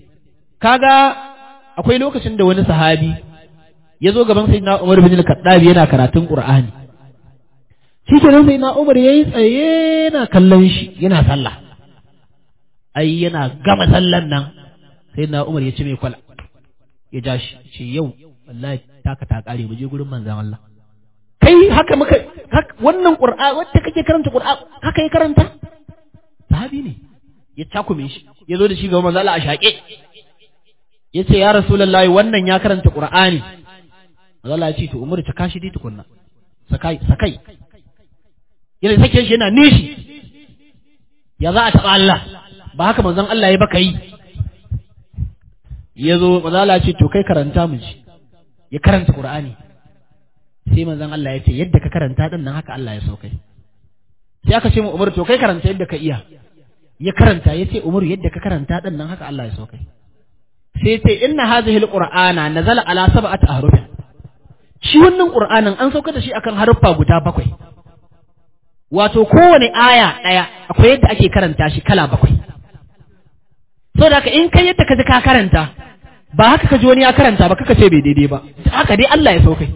kaga akwai lokacin da wani sahabi ya zo gaban sayyidina Umar bin al-Khattab yana karatun Qur'ani shi ke nan sayyidina Umar yayi tsaye yana kallon shi yana sallah ai yana gama sallan nan sayyidina Umar ya ci mai kwala ya ja shi ce yau wallahi taka ta kare mu je gurin manzon Allah kai haka muka wannan qur'a wacce kake karanta qur'a haka ya karanta sahabi ne ya takume shi ya zo da shi ga manzo Allah a shaƙe ya ce ya rasulullahi wannan ya karanta qur'ani manzo Allah ya ce to umar ta kashi dai tukunna sakai sakai yana sake shi yana nishi ya za a taɓa Allah ba haka manzon Allah ya baka yi ya zo manzo Allah ya ce to kai karanta mu ji ya karanta qur'ani sai manzon Allah ya ce yadda ka karanta din nan haka Allah ya so kai sai aka ce mu Umar to kai karanta yadda ka iya ya karanta ya ce Umar yadda ka karanta din nan haka Allah ya so kai sai ce inna hadhihi alqur'ana nazala ala sab'ati ahrufin shi wannan qur'anin an sauka da shi akan haruffa guda bakwai wato kowane aya daya akwai yadda ake karanta shi kala bakwai saboda haka in kai yadda ka ji ka karanta ba haka ka ji wani ya karanta ba kaka ce bai daidai ba haka dai Allah ya saukai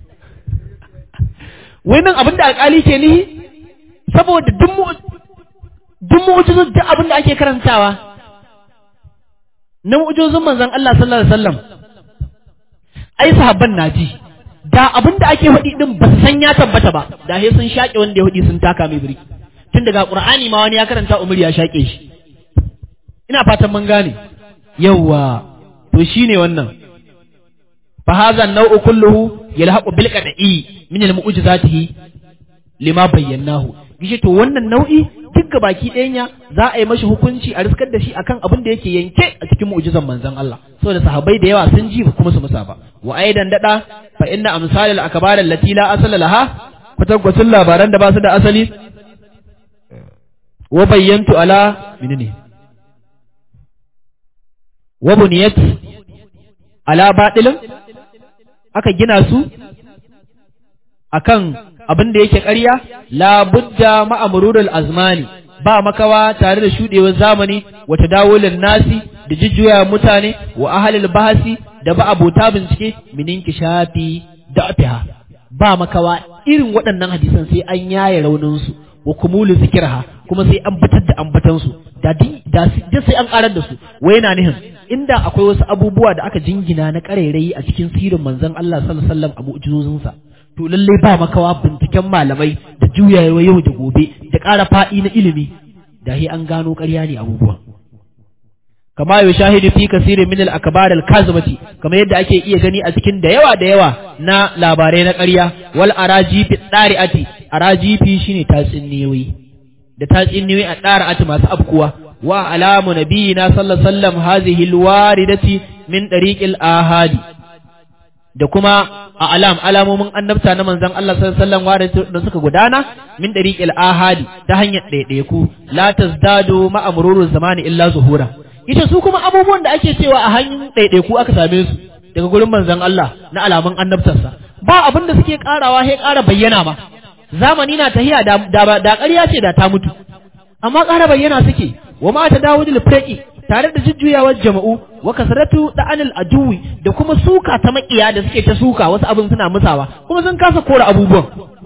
wannan abin da alƙali ke nihi saboda duk mu'ujizun duk abin da ake karantawa na mu'ujizun manzon Allah sallallahu alaihi wasallam ai sahabban na ji da abin da ake faɗi din ba su san ya tabbata ba da sai sun shaƙe wanda ya faɗi sun taka mai birki tun daga qur'ani ma wani ya karanta umar ya shaƙe shi ina fatan mun gane yawwa to shine wannan fa hadha an-naw'u kulluhu yalhaqu bil qad'i min al-mu'jizatihi lima bayyanahu gishi to wannan nau'i duk baki ɗaya za a yi mashi hukunci a riskar da shi akan abin da yake yanke a cikin mu'jizan manzon Allah saboda sahabbai da yawa sun ji kuma su musa ba wa aidan dada fa inna amsalal akbar allati la asala laha kwatankwacin labaran da ba su da asali wa bayyantu ala menene wa buniyat ala batilin aka gina su akan abin da yake ƙarya la budda ma'amurul azmani ba makawa tare da shudewar zamani wata dawolin nasi da jujjuya mutane wa ahalil bahasi da ba abota bincike minin kishafi da afiha ba makawa irin waɗannan hadisan sai an yaye rauninsu wa kumulu zikirha kuma sai an fitar da ambatansu da da sai an karar da su wai yana nihin inda akwai wasu abubuwa da aka jingina na ƙarairayi a cikin sirin manzon Allah sallallahu alaihi wasallam a mu'jizozinsa to lallai ba makawa binciken malamai da juyawa yau da gobe da ƙara faɗi na ilimi da hi an gano ƙarya ne abubuwan kama yau shahidu fi kasirin min al-akbar al-kazimati kamar yadda ake iya gani a cikin da yawa da yawa na labarai na ƙarya wal arajifi dari'ati arajifi shine tatsiniyoyi da tatsiniyoyi a dari'ati masu afkuwa wa alamu nabiyina sallallahu alaihi wasallam hazihi al-waridati min dariqil ahadi da kuma a alam alamomin annabta na manzon Allah sallallahu alaihi wasallam da suka gudana min dariqil ahadi ta hanyar ɗaiɗaiku la tazdadu ma amruru zamani illa zuhura ita su kuma abubuwan da ake cewa a hanyar ɗaiɗaiku aka same su daga gurin manzon Allah na alamun annabtarsa ba abin da suke karawa sai ƙara bayyana ma zamani na tahiya da da ƙarya ce da ta mutu amma ƙara bayyana suke wa ma ta dawudul firqi tare da jujjuyawar jama'u wa kasratu da'anil aduwi da kuma suka ta makiya da suke ta suka wasu abin suna musawa kuma sun kasa kora abubuwan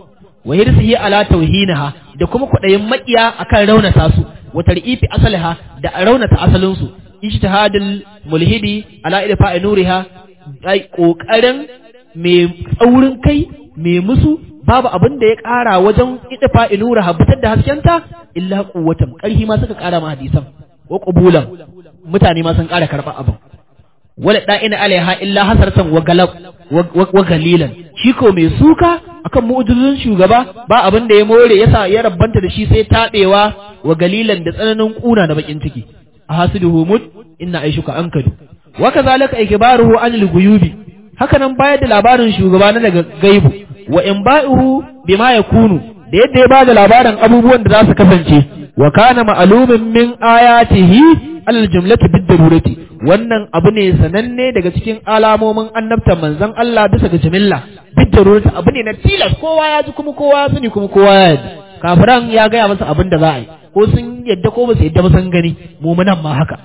wa hirsihi ala tauhinaha da kuma kudayin makiya akan raunata su wa tar'ifi asaliha da raunata asalin su ijtihadul mulhidi ala idfa'i nuriha ai kokarin mai tsaurin kai mai musu babu abin da ya kara wajen idfa'i nuriha fitar da haskenta illa quwwatan karhi ma suka kara ma hadisan wa qubulan mutane ma sun ƙara karɓar abin wala da'ina alaiha illa hasaratan wa galab wa galilan shi ko mai suka akan mu'jizun shugaba ba abin da ya more yasa ya rabbanta da shi sai taɗewa wa galilan da tsananin kuna da bakin ciki a hasiduhu mut inna aishuka ankadu wa kazalika ikbaruhu anil guyubi haka nan bayar da labarin shugaba na daga gaibu wa in ba'uhu bima yakunu da yadda ya bada labarin abubuwan da za su kasance wa kana ma'lumin min ayatihi alal jumlati bid darurati wannan abu ne sananne daga cikin alamomin annabtan manzon Allah bisa ga jimilla bid darurati abu ne na tilas kowa ya ji kuma kowa ya sani kuma kowa ya ji kafiran ya gaya masa abin da za a yi ko sun yadda ko ba su yadda ba sun gani mu'minan ma haka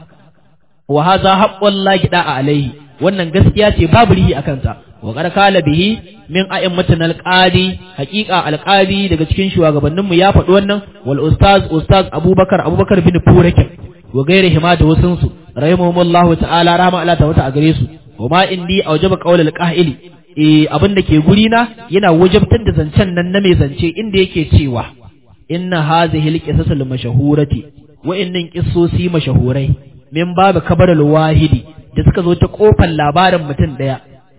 wa hadha haqqul lahi da'a alaihi wannan gaskiya ce babu rihi akan sa wa qad kala bihi min a'immatin alqadi haqiqa alqadi daga cikin shugabannin mu ya faɗi wannan wal ustaz ustaz abubakar abubakar bin furakin wa gairi hima da wasun su rahimahumullahu ta'ala rahma Allah ta wata a gare su wa ma indi awjaba qawl alqahili eh abin da ke guri na yana wajabtar da zancen nan na mai zance inda yake cewa inna hazihi alqisas almashhurati wa innin qissosi mashahurai min babu kabar alwahidi da suka zo ta kofar labarin mutum daya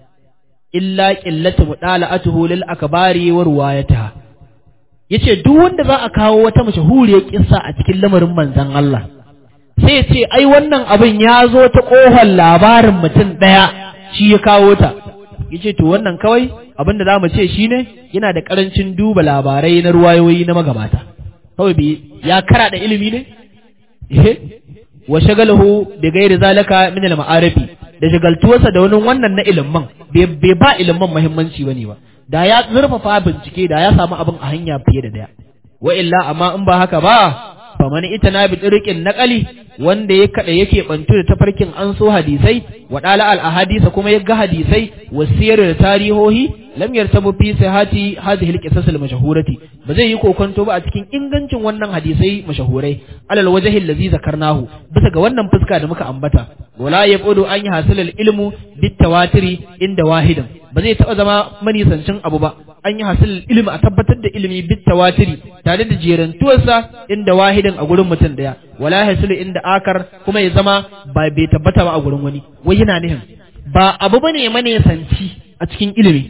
illa qillatu mudala'atuhu lil akbari wa ruwayataha yace duk wanda za a kawo wata mashahuriyar kissa a cikin lamarin manzon Allah sai ya ce ai wannan abin ya zo ta kofar labarin mutum daya shi ya kawo ta yace to wannan kawai abin da zamu ce shine yana da karancin duba labarai na ruwayoyi na magabata kawai bi ya kara da ilimi ne eh wa shagalahu bi ghairi zalika min al ma'arifi da shagaltuwarsa da wani wannan na ilimin bai ba ilimin muhimmanci bane ba da ya zurfafa bincike da ya samu abin a hanya fiye da daya wa illa amma in ba haka ba fa man itana bi tsirikin naqali wanda ya kada yake bantu da tafarkin an so hadisai wa dala al ahadisa kuma ya ga hadisai wasiyar da tarihohi lam yartabu fi sihati hadhihi al qisas al mashhurati ba zai yi kokonto ba a cikin ingancin wannan hadisai mashahurai alal wajhi allazi zakarnahu bisa ga wannan fuska da muka ambata wala yaqudu an yahsil al ilmu bit tawatiri inda wahidin ba zai taba zama manisancin abu ba an yi hasil ilimi a tabbatar da ilimi bit tawatiri tare da jerantuwarsa inda wahidin a gurin mutum daya wala hasilu inda akar kuma ya zama ba bai tabbata ba a gurin wani wai yana nihin ba abu bane manisanci a cikin ilimi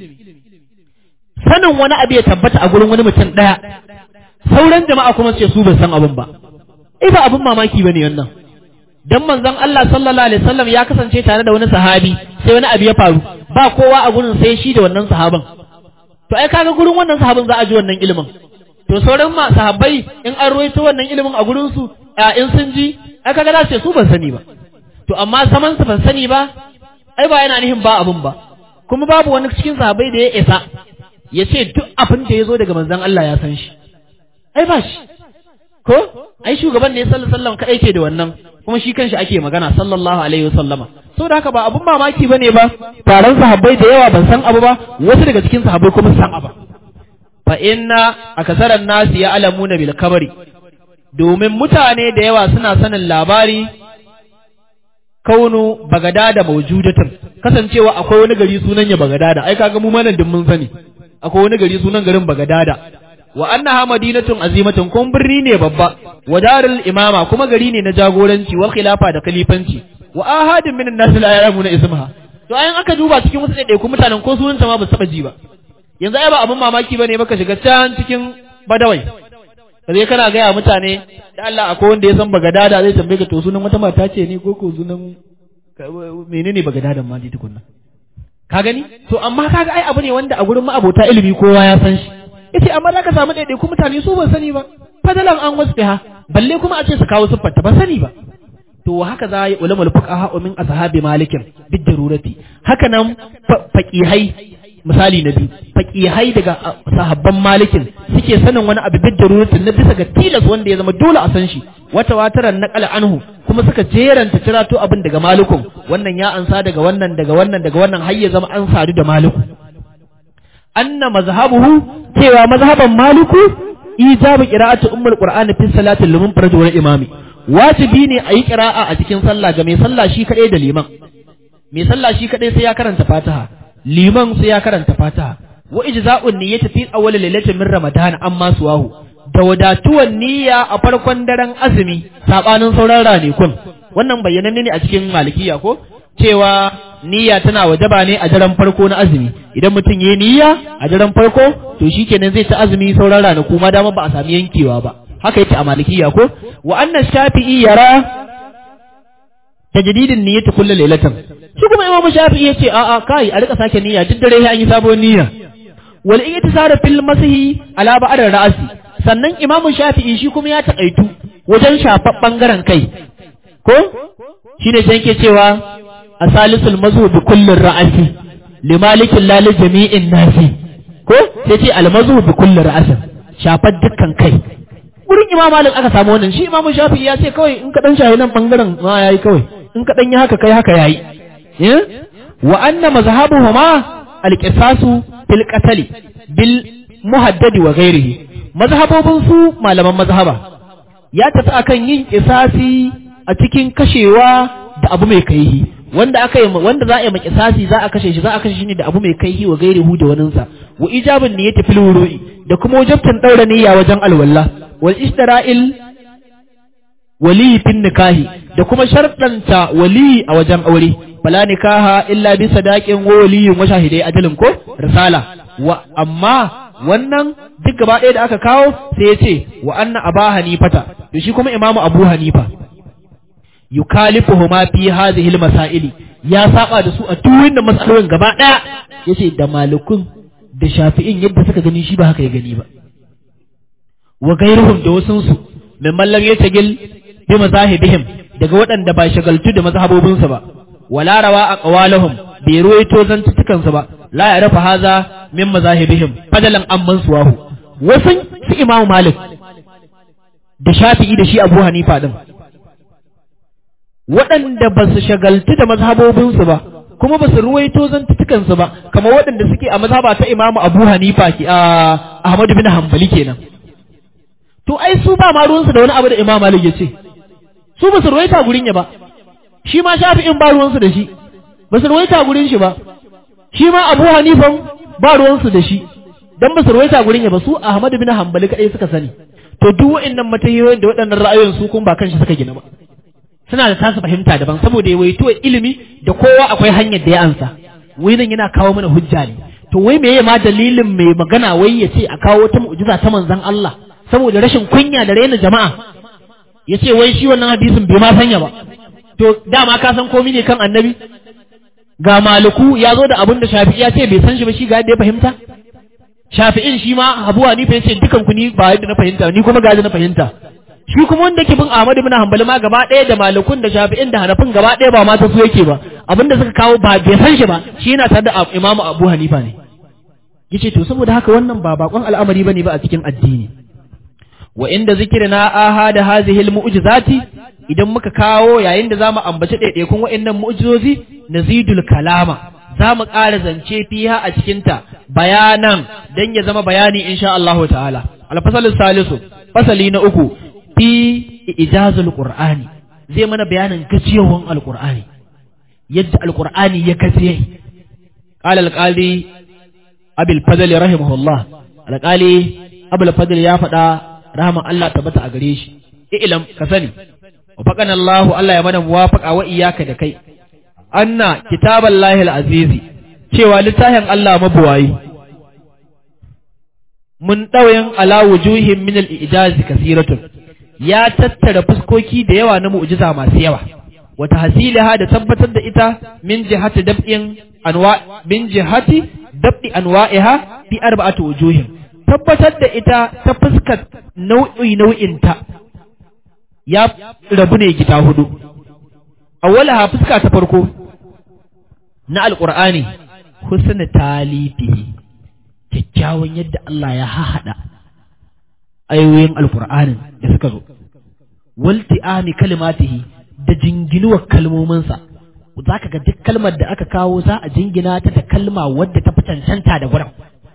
sanin wani abu ya tabbata a gurin wani mutum daya sauran jama'a kuma ce su ba san abun ba eh ba abun mamaki bane wannan dan manzon Allah sallallahu alaihi wasallam ya kasance tare da wani sahabi sai wani abu ya faru ba kowa a gurin sai shi da wannan sahaban to ai kaga gurin wannan sahabin za a ji wannan ilimin to sauran ma sahabbai in an ruwaito wannan ilimin a gurin su in sun ji ai kaga za su ce su ban sani ba to amma saman su ban sani ba ai ba yana nihin ba abun ba kuma babu wani cikin sahabbai da ya isa ya ce duk abin da ya zo daga manzon Allah ya san shi ai ba shi ko ai shugaban ne sallallahu alaihi wasallam kadai ke da wannan kuma shi kanshi ake magana sallallahu alaihi wasallama saboda haka ba abun mamaki bane ba taron sahabbai da yawa ban san abu ba wasu daga cikin sahabbai kuma san abu fa inna akasaran nasi ya alamuna bil kabari domin mutane da yawa suna sanin labari kaunu bagadada mawjudatun kasancewa akwai wani gari sunan ya bagadada ai kaga mu manan din mun sani akwai wani gari sunan garin bagadada wa annaha madinatun azimatun kun birni ne babba wa darul imama kuma gari ne na jagoranci wa khilafa da khalifanci wa ahadin minan nas la ya'lamuna ismaha to ayan aka duba cikin wasu ɗaiɗaiku mutanen ko sunanta ma ba su taɓa ji ba yanzu ai ba abin mamaki bane baka shiga can cikin badawai kaje kana gaya mutane da Allah akwai wanda ya san bagadada zai tambaye ka to sunan wata mata ce ne ko ko sunan menene bagadadan ma ji tukunna ka gani to amma kaga ai abu ne wanda a gurin ma'abota ilimi kowa ya san shi yace amma za ka samu ɗaiɗaiku mutane su ban sani ba fadalan an wasfiha balle kuma a ce su kawo siffarta ba sani ba to haka za yi ulamul fuqaha min ashabi malikin bid darurati haka nan faqihai misali na biyu faqihai daga sahabban malikin suke sanin wani abu bid darurati na bisa ga tilas wanda ya zama dole a san shi wata wataran naqala anhu kuma suka jeranta cirato abin daga malikun wannan ya ansa daga wannan daga wannan daga wannan har ya zama an sadu da maliku anna mazhabuhu cewa mazhaban maliku ijabu qira'atu ummul qur'ani fi salati liman faraj wal imami wajibi ne a yi qira'a a cikin sallah ga mai sallah shi kadai da liman mai sallah shi kadai sai ya karanta fatiha liman sai ya karanta fatiha wa ijza'un niyyati fi awwal lailatin min ramadan amma suwahu da wadatuwan niyya a farkon daren azumi sabanin sauran ranakun wannan bayyananne ne a cikin malikiya ko cewa niyya tana wajaba ne a daren farko na azumi idan mutum yayi niyya a daren farko to shikenan zai ta azumi sauran ranaku ma dama ba a sami yankewa ba haka yake a malikiya ko wa annan shafi'i yara tajdidin niyyati kullu lailatan shi kuma imamu shafi'i yace a a kai a rika sake niyya duk dare an yi sabon niyya wal iktisara fil masihi ala ba'd ra'si sannan imamu shafi'i shi kuma ya takaitu wajen shafar bangaren kai ko shine sai yake cewa asalisul mazu bi kullin ra'asi limalikin lali jami'in nasi ko sai ce almazu bi kullin ra'asin shafar dukkan kai wurin imam malik aka samu wannan shi imam shafi'i ya ce kawai in ka dan shahi nan bangaren ma yayi kawai in ka dan yi haka kai haka yayi wa anna mazhabuhuma alqisasu fil qatl bil muhaddad wa ghairihi mazhabobin su malaman mazhaba ya tafi akan yin kisasi a cikin kashewa da abu mai kaihi wanda aka yi wanda za a yi makisasi za a kashe shi za a kashe shi ne da abu mai kaihi wa ghairihi da waninsa wa ijabin niyyati fil wuru'i da kuma wajabtan daura niyya wajen alwala wal istira'il wali fin nikahi da kuma sharɗanta wali a wajen aure fala nikaha illa bi sadaqin wa waliyin wa shahidai ajalin ko risala wa amma wannan duk gaba ɗaya da aka kawo sai ya ce wa anna aba hanifata to shi kuma imamu abu hanifa yukalifuhuma fi hadhihi almasaili ya saba da su a duk wannan matsalolin gaba ɗaya yace da malikun da shafi'in yadda suka gani shi ba haka ya gani ba wa gairuhum da wasunsu min mallam ya tagil bi mazahibihim daga waɗanda ba shagaltu da mazhabobinsu ba wala rawa aqwalahum bai ruwaito zantukansu ba la ya rafa haza min mazahibihim fadalan amman suwahu wasun su imamu malik da shafi'i da shi abu hanifa din waɗanda ba su shagaltu da mazhabobinsu ba kuma ba su ruwaito zantutukansu ba kamar waɗanda suke a mazhaba ta imamu abu hanifa ki a ahmadu bin hanbali kenan to ai su ba ma ruwansu da wani abu da imam malik ya ce su ba su ruwaita gurin ya ba shi ma shafi'in ba ruwansu da shi ba su ruwaita gurin shi ba shi ma abu hanifan ba ruwansu da shi dan ba su ruwaita gurin ya ba su ahmadu bin hanbali kadai suka sani to duk waɗannan matahiyoyin da waɗannan ra'ayoyin su kun ba kanshi suka gina ba suna da tasu fahimta daban saboda yawaito ilimi da kowa akwai hanyar da ya ansa wai nan yana kawo mana hujja ne to wai meye ma dalilin mai magana wai ya ce a kawo wata mu'jiza ta manzon Allah saboda rashin kunya da raina jama'a ya ce wai shi wannan hadisin bai ma sanya ba to dama ka san komai ne kan annabi ga maliku ya zo da abin da shafi'i ya ce bai san shi ba shi ga yadda ya fahimta shafi'in shi ma abu hanifa ya ce dukan ku ni ba yadda na fahimta ni kuma ga yadda na fahimta shi kuma wanda ke bin Ahmad ibn Hanbal ma gaba ɗaya da malukun da Shafi'in da Hanafin gaba ɗaya ba ma ta su yake ba abinda suka kawo ba bai san shi ba shi yana tare da Imam Abu Hanifa ne yace to saboda haka wannan ba bakon al'amari bane ba a cikin addini wa inda zikrina ahada hadhihi almu'jizati idan muka kawo yayin da zamu ambaci ɗaiɗaikun wa'annan mu'jizozi nazidul kalama zamu ƙara zance fiha a cikin ta bayanan dan ya zama bayani insha Allah ta'ala al-fasal salisu fasali na uku fi ijazul qur'ani zai mana bayanin gajiyawan alqur'ani yadda alqur'ani ya gajiye qala alqali abul fadl rahimahullah alqali abul fadl ya faɗa rahman Allah tabbata a gare shi ilam ka sani wa faqana Allah Allah ya mana muwafaqa wa iyyaka da kai anna kitaballahi alazizi cewa littafin Allah mabuwayi mun ɗauyin ala wujuhin min al-ijazi kasiratun ya tattara fuskoki da yawa na mu'jiza masu yawa wata hasilaha da tabbatar da ita min jihati dab'in anwa min jihati dab'i anwa'iha fi arba'ati wujuhin tabbatar da ita ta fuskar nau'i nau'in ta ya rabu ne gida hudu awwalaha fuska ta farko na alqur'ani husna talifihi kyakkyawan yadda Allah ya hahada ayoyin alkur'anin da suka zo walti'ami kalimatihi da jinginuwar kalmominsa za ka ga duk kalmar da aka kawo za a jingina ta da kalma wadda ta fi cancanta da gurin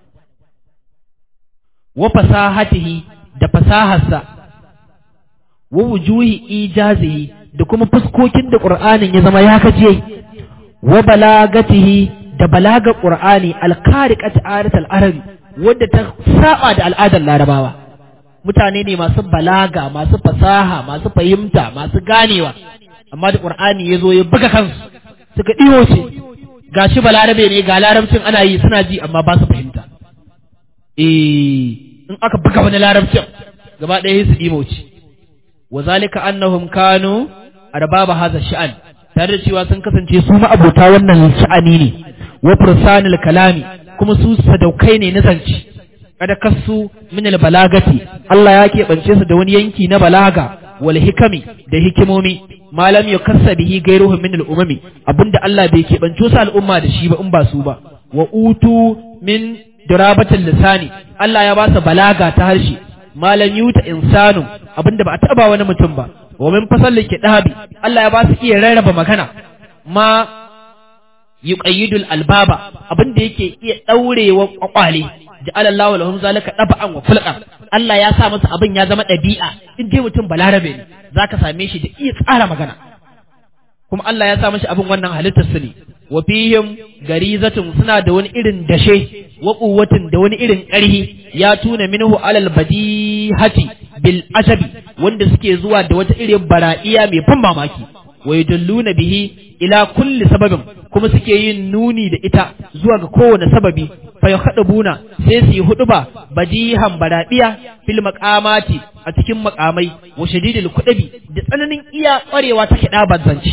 wa fasahatihi da fasaharsa wa wujuhi ijazihi da kuma fuskokin da qur'anin ya zama ya kaje wa balagatihi da balaga qur'ani alkariqat aratal arabi wadda ta saba da al'adar larabawa mutane ne masu balaga masu fasaha masu fahimta masu ganewa amma da qur'ani ya zo ya buga kansu suka ɗiwo ce gashi balarabe ne ga larabcin ana yi suna ji amma ba su fahimta eh in aka buga wani larabcin gaba ɗaya su ɗimo ce wa zalika annahum kanu arbaba hadha sha'an tare da cewa sun kasance su ma'abota wannan sha'ani ne wa fursanil kalami kuma su sadaukai ne na zance kada kasu min balagati Allah ya keɓance su da wani yanki na balaga wal hikami da hikimomi malam ya kassa bihi gairuhum min al-umami abinda Allah bai keɓance su al'umma da shi ba in ba su ba wa utu min dirabatil lisani Allah ya ba su balaga ta harshe malam yuta insanu abinda ba a taba wani mutum ba wa min fasal kidabi Allah ya ba su iya rarraba magana ma yuqayyidul albaba abinda yake iya daurewa kwakwale ja'ala Allah lahum zalika dab'an wa fulqan Allah ya sa masa abin ya zama dabi'a in dai mutum balarabe ne zaka same shi da iya tsara magana kuma Allah ya sa mashi abin wannan halittar su ne wa fihim garizatun suna da wani irin dashe wa quwwatin da wani irin ƙarhi ya tuna minhu alal badihati bil asabi wanda suke zuwa da wata irin bara'iya mai ban mamaki wa yadalluna bihi ila kulli sababin kuma suke yin nuni da ita zuwa ga kowane sababi fa yakhdabuna sai su yi huduba badihan baradiya fil maqamati a cikin makamai wa shadidil kudabi da tsananin iya kwarewa ta kida bazanci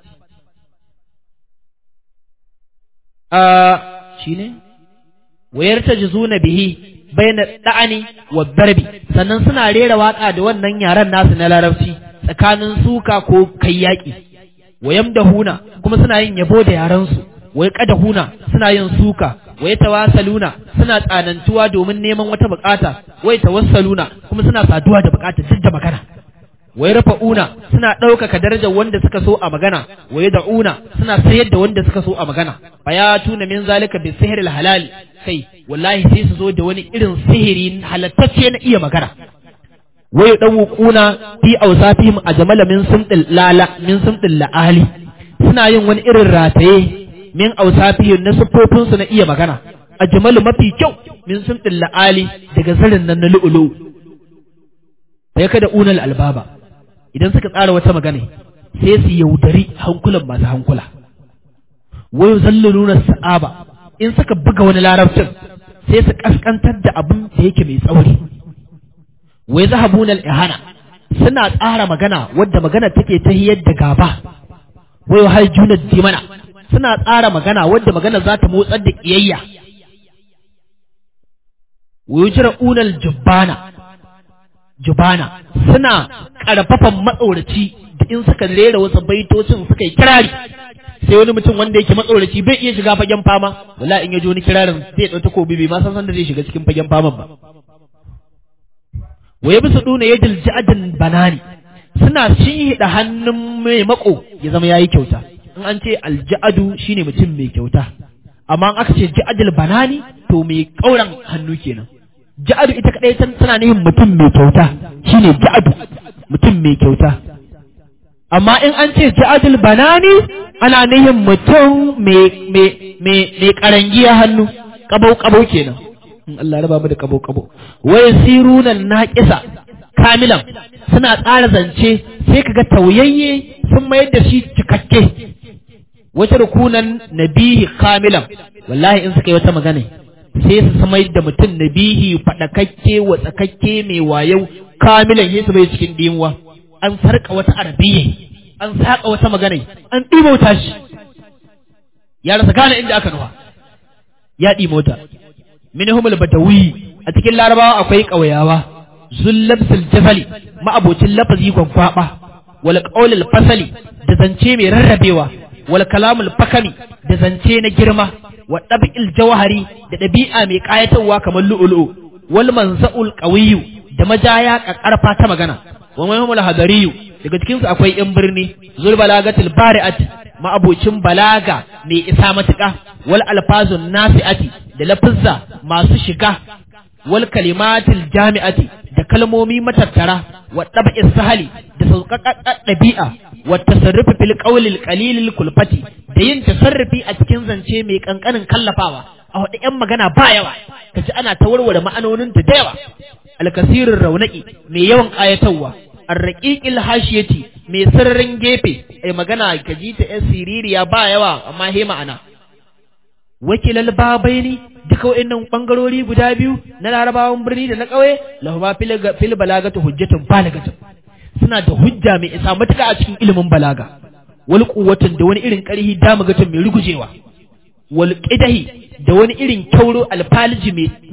a shine wayar tajzuna bihi bayna da'ani wa darbi sannan suna rera waka da wannan yaran nasu na larabci tsakanin suka ko kai yaki wayam da huna kuma suna yin yabo da yaransu wai kada huna suna yin suka wai tawasaluna suna tsanantuwa domin neman wata bukata wai tawassaluna kuma suna saduwa da bukata duk da magana wai rafa'una suna ɗaukaka darajar wanda suka so a magana wai da'una suna sayar da wanda suka so a magana tuna min zalika bi sihril halal kai wallahi sai su zo da wani irin sihiri halattacce na iya magana wai dawuquna fi awsafihim ajmala min sumdil lala min sumdil laali suna yin wani irin rataye min awsafihim na sufofin su na iya magana ajmalu mafi kyau min sumdil laali daga zarin nan na lu'ulu sai kada unal albaba idan suka tsara wata magana sai su yaudari hankulan masu hankula wayo zalluluna sa'aba in suka buga wani larabcin sai su kaskantar da abin da yake mai tsauri wai zahabunal ihana suna tsara magana wadda magana take ta hiyar da gaba wayo haljuna dimana suna tsara magana wadda magana za ta motsar da kiyayya wayo jira'unal jubbana jubana suna karfafan matsoraci da in suka rera wasu baitocin suka yi kirari sai wani mutum wanda yake matsoraci bai iya shiga fagen fama wala in ya ji wani kirarin zai ɗauta kobi bai ma san san da zai shiga cikin fagen faman ba waye bisa duna ya dilja'adin banani suna shinhiɗa hannun mai mako ya zama yayi kyauta in an ce alja'adu shine mutum mai kyauta amma in aka ce ja'adul banani to mai kauran hannu kenan ja'adu ita kadai tana nihin mutum mai kyauta shine ja'adu mutum mai kyauta amma in an ce ja'adul banani ana nihin mutum mai mai mai mai karangiya hannu kabau kabau kenan in Allah raba mu da kabau kabau wa yasiruna naqisa kamilan suna tsara zance sai kaga tauyayye sun mayar da shi cikakke wata rukunan nabihi kamilan wallahi in suka yi wata magana sai su samai da mutum na bihi faɗakakke wa tsakakke mai wayau kamilan yesu bai cikin dimuwa an sarka wata arabiyya an saƙa wata magana an ɗimauta shi ya rasa gane inda aka nufa ya ɗimauta minhumul badawi a cikin larabawa akwai ƙauyawa zullabsul jafali ma'abocin lafazi gwagwaba wal qaulul fasali da zance mai rarrabewa wal kalamul fakami da zance na girma wa ɗabi'il jawhari da ɗabi'a mai ƙayatarwa kamar lu'ulu'u wal manza'ul qawiyyu da majaya ƙarfa ta magana wa mahimul hadariyu daga cikin su akwai yan birni zul balagatil bari'at ma'abocin balaga mai isa matuƙa wal alfazun nasi'ati da lafizza masu shiga wal kalimatil jami'ati da kalmomi matattara wa ɗabi'is sahali da sauƙaƙaƙa ɗabi'a wa tasarrufi fil qawlil qalilil kulfati da yin tasarrufi a cikin zance mai kankanin kallafawa a hudu yan magana ba yawa kaji ana ta warware ma'anonin ta da yawa alkasirin raunaki mai yawan ayatarwa arraqiqil hashiyati mai sirrin gefe ai magana kaji ta yan siririya ba yawa amma he ma'ana wakilal babaini duka wa'annan bangarori guda biyu na larabawan birni da na ƙauye lahuma fil balagatu hujjatun balagatun suna da hujja mai isa matuka a cikin ilimin balaga wal quwwatun da wani irin ƙarhi damagatun mai rugujewa wal qidahi da wani irin kyauro alfaliji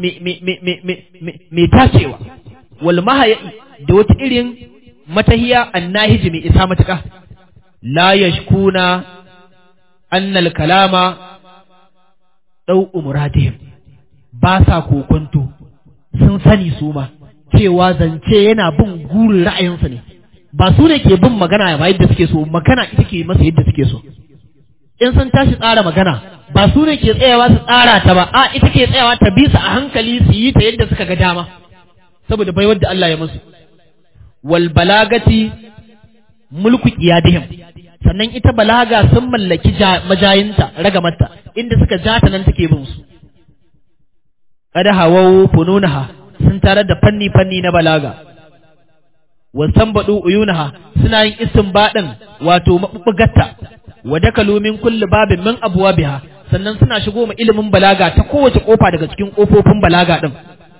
mai tacewa wal mahaya da wata irin matahiya annahiji mai isa matuka la yashkuna annal kalama dau muradihim ba sa kokonto sun sani su ma cewa zance yana bin gurin ra'ayinsa ne ba su ne ke bin magana ba yadda suke so magana ita ke masa yadda suke so in sun tashi tsara magana ba su ne ke tsayawa su tsara ta ba a ita ke tsayawa ta bi su a hankali su yi ta yadda suka ga dama saboda bai wadda Allah ya musu wal balagati mulku iyadihim sannan ita balaga sun mallaki majayinta ragamarta inda suka ja ta nan take bin su kada hawau fununaha sun tarar da fanni fanni na balaga wasan baɗu uyunaha suna yin isin baɗin wato maɓuɓɓugatta wa dakalu min kulli babin min abwabiha sannan suna shigo ma ilimin balaga ta kowace kofa daga cikin kofofin balaga din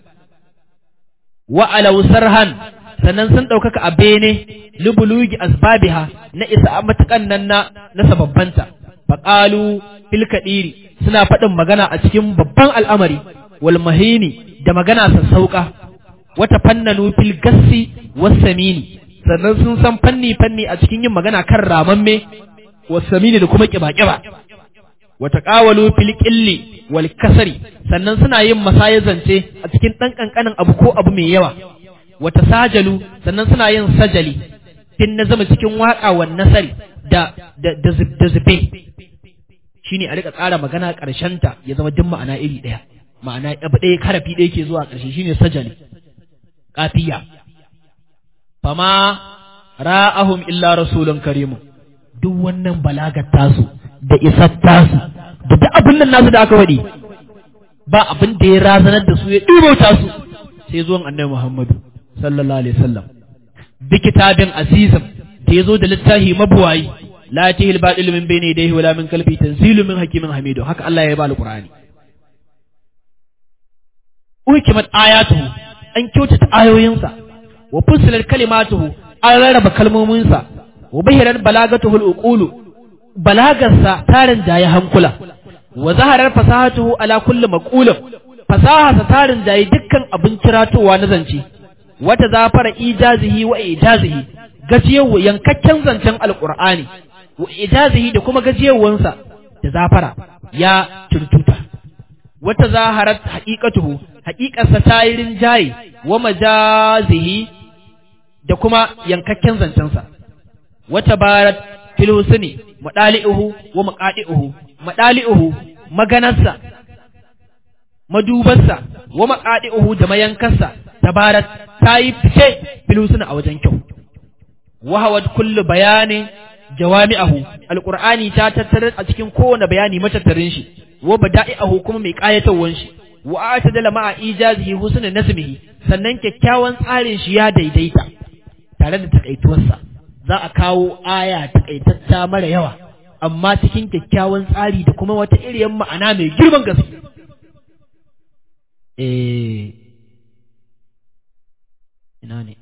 wa alaw sarhan sannan sun ɗaukaka a bene lubulugi asbabiha na isa matukan nan na na sababbanta faqalu fil kadiri suna faɗin magana a cikin babban al'amari wal mahini da magana sassauka wata fannanu fil gassi wasamini sannan sun san fanni fanni a cikin yin magana kan ramamme wasamini da kuma kiba-kiba wata ƙawalu fil ƙilli wal kasari sannan suna yin masaya zance a cikin ɗan ƙanƙanin abu ko abu mai yawa wata sajalu sannan suna yin sajali fin na zama cikin waƙa wa nasari da da da zube shine a rika tsara magana ta ya zama duk ma'ana iri ɗaya ma'ana abu ɗaya karafi ɗaya ke zuwa ƙarshe shine sajali kafiya fama ra'ahum illa rasulun karimu duk wannan balagar tasu da isar tasu da duk abin nan nasu da aka faɗi ba abin da ya razanar da su ya ɗibauta su sai zuwan annabi Muhammadu sallallahu alaihi wasallam bi kitabin azizim da ya zo da littafi mabuwayi la yatihil batil min bayni yadayhi wala min khalfi tanzilu min hakimin hamidu haka Allah ya ba alqur'ani ukimat ayatuhu an kyautata ayoyinsa wa fusilat kalimatuhu an rarraba kalmominsa wa bahirar balagatuhu al-uqulu balagarsa tarin jaye hankula wa zaharar fasahatuhu ala kulli maqulin fasaha tarin jaye dukkan abin kiratowa na zance wata zafara ijazihi wa ijazihi gajiyawa yankakken zancen alqur'ani wa ijazihi da kuma gajiyawansa da zafara ya tuntuta wata zaharat haqiqatuhu haqiqarsa tayirin jaye wa majazihi da kuma yankakken zancensa wata barat fil husni madali'uhu wa maqadi'uhu madali'uhu maganarsa madubarsa wa maqadi'uhu da mayankarsa tabarat tayi fice fil husni a wajen kyau wa hawad kullu bayani jawami'ahu alqur'ani ta tattare a cikin kowane bayani matattarin shi wa bada'i'ahu kuma mai kayatawan shi wa atadala ma'a ijazihi husnul nasmihi sannan kyakkyawan tsarin shi ya daidaita tare da takaituwarsa za a kawo aya takaitacca mara yawa amma cikin kyakkyawan tsari da kuma wata iriyar ma'ana mai girman gaske eh ina ne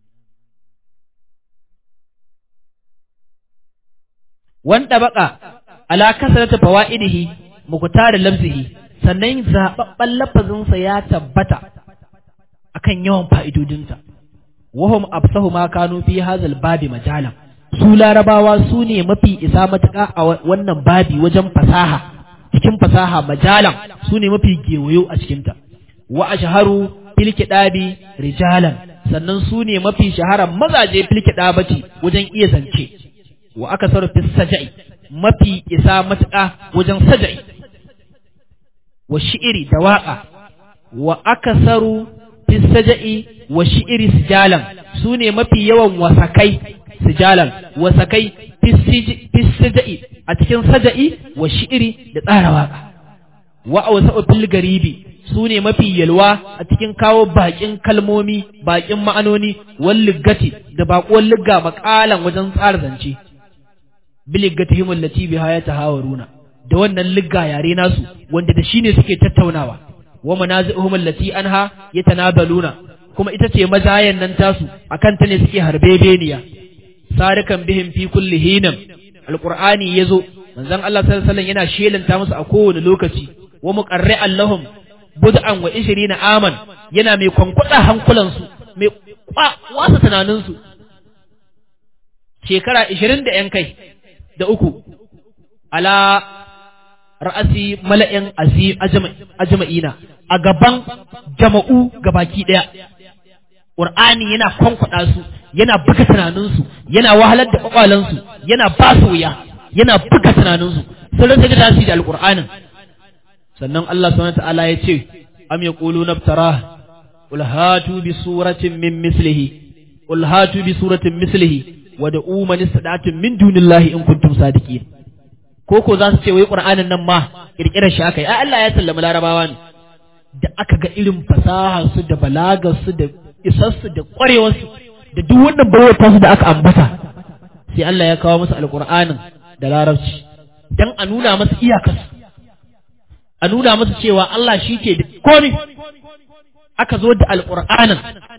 wanda baka ala kasrata fawaidihi muqtar lafzihi sannan zababban lafazinsa ya tabbata akan yawan fa'idodinsa wahum absahu ma kanu fi hazal babi majalan su larabawa su ne mafi isa matuƙa a wannan babi wajen fasaha cikin fasaha majalan su ne mafi gewayo a cikinta wa ashharu fil kidabi rijalan sannan su ne mafi shahara mazaje fil kidabati wajen iya zance wa aka saru fis sajai mafi isa matuƙa wajen sajai wa shi'iri da waƙa wa aka saru fis saja'i wa shi'iri sijalan su ne mafi yawan wasakai sijalan wasakai fis saja'i a cikin saja'i wa shi'iri da tsara waƙa wa awsa'u fil garibi su ne mafi yalwa a cikin kawo baƙin kalmomi baƙin ma'anoni wal liggati da baƙuwar ligga maƙalan wajen tsara zance biliggatihim allati biha yatahawaruna da wannan ligga yare nasu wanda da shine suke tattaunawa wa manazi'uhum allati anha yatanabaluna kuma ita ce mazayan nan tasu akan ta ne suke harbebeniya sarikan bihim fi kulli hinam alqur'ani yazo manzon Allah sallallahu alaihi wasallam yana shelanta musu a kowane lokaci wa muqarri'an lahum bud'an wa 20 aman yana mai kwankwada hankulansu mai wasa tunaninsu shekara 20 da yan kai da uku ala ra'asi mala'in azim ajma'ina a gaban jama'u gabaki daya Qur'ani yana kwankwada su yana buga tunaninsu yana wahalar da kwakwalansu yana ba su wuya yana buga tunaninsu sun rasa da tasiri da alqur'anin sannan Allah subhanahu ta'ala ya ce am yaquluna iftara qul hatu bi suratin min mislihi qul hatu bi suratin mislihi wa da'u man istada'tum min dunillahi in kuntum sadiqin ko ko za su ce wai qur'anin nan ma kirkirar shi aka yi ai Allah ya sallama larabawa ne da aka ga irin fasaha su da balagar su da isar su da kwarewar su da duk wannan bawata su da aka ambata sai Allah ya kawo musu alqur'anin da larabci dan a nuna masa iyakar a nuna masa cewa Allah shi ke da komai aka zo da alqur'anin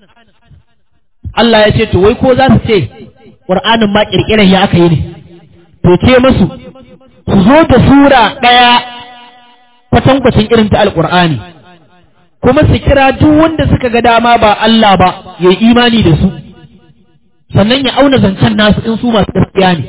Allah ya ce to wai ko za su ce qur'anin ma kirkirar ya aka yi ne to ce musu su zo da sura ɗaya kwatankwacin irin ta alƙur'ani kuma su kira duk wanda suka ga dama ba Allah ba ya yi imani da su sannan ya auna zancen nasu in su masu gaskiya ne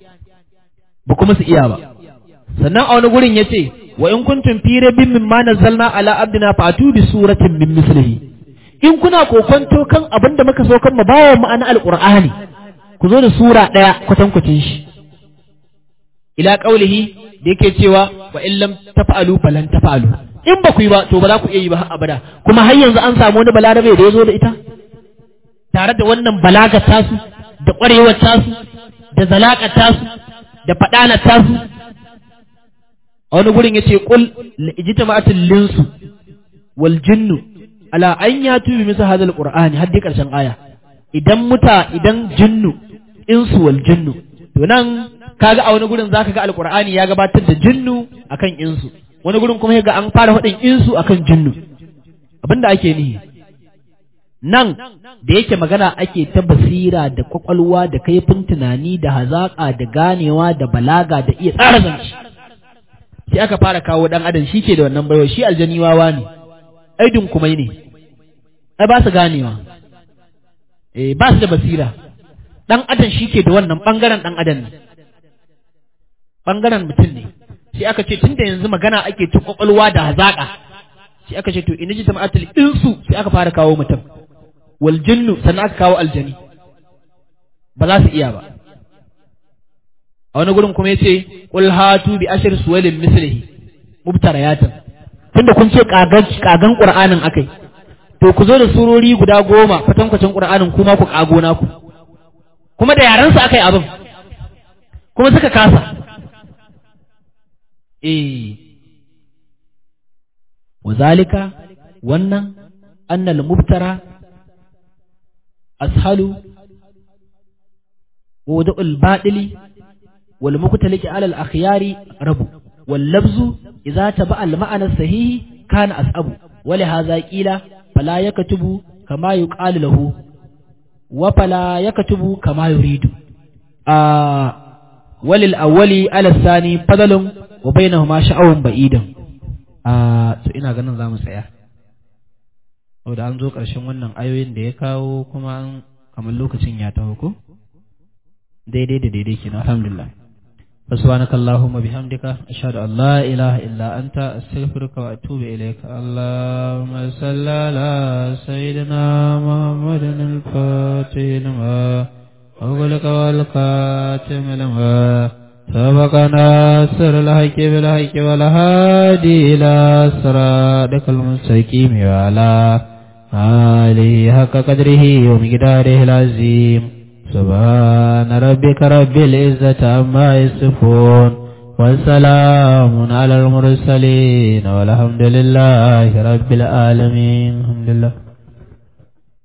ba kuma su iya ba sannan a wani gurin ya ce wa in kuntum fi rabbin mimma nazzalna ala abdina fatu bi suratin min mislihi in kuna kokonto kan abin da muka so kan mu bawa ma'ana alqur'ani ku zo da sura ɗaya kwatankwacin shi ila qaulihi da yake cewa wa in lam taf'alu falan taf'alu in ba ku yi ba to ba za ku iya yi ba har abada kuma har yanzu an samu wani balarabe da ya zo da ita tare da wannan balagar tasu da ƙwarewar tasu da zalaƙar tasu da faɗanar tasu a wani gurin yace qul ijtama'atul linsu wal jinnu ala an yatu bi misal hadal qur'ani har dai karshen aya idan muta idan jinnu insu wal jinnu to nan kaga a wani gurin zaka ga alqur'ani ya gabatar da jinnu akan insu wani gurin kuma ga an fara faɗin insu akan jinnu abinda ake nihi nan da yake magana ake ta basira da kwakwalwa da kaifin tunani da hazaƙa da ganewa da balaga da iya tsara zance sai aka fara kawo dan adam shi ke da wannan baiwa shi aljani wawa ne aidin kuma ne ai ba su ganewa eh ba su da basira dan adam shi ke da wannan bangaren dan adam ne bangaren mutum ne sai aka ce tunda yanzu magana ake ta kwakwalwa da hazaka sai aka ce to in ji jama'atul insu sai aka fara kawo mutum wal jinnu sannan aka kawo aljani ba za su iya ba a wani gurin kuma yace qul hatu bi ashri suwalin mislihi mubtarayatan tunda kun ce kagan kagan qur'anin akai to ku zo da surori guda goma kwatankwacin qur'anin kuma ku kago naku kuma da yaran su akai abin kuma suka kasa eh wazalika wannan annal mubtara ashalu ووضع الباطل والمختلق على الأخيار ربو واللفظ إذا تبع المعنى الصحيح كان أصعب ولهذا قيل فلا يكتب كما يقال له وفلا يكتب كما يريد آه وللأول على الثاني فضل وبينهما شعو بعيد آه so ina ganin za mu tsaya saboda an zo ƙarshen wannan ayoyin da ya kawo kuma kamar lokacin ya taho ko daidai da daidai kenan alhamdulillah سبحانك اللهم بحمدك أشهد أن لا إله إلا أنت أستغفرك وأتوب إليك اللهم صل على سيدنا محمد الفاتح لما أغلق والخاتم لما سبق ناصر الحق بالحق والهادي إلى صراطك المستقيم وعلى آله حق قدره ومقداره العظيم سبحان ربك رب العزة عما يصفون والسلام على المرسلين والحمد لله رب العالمين الحمد لله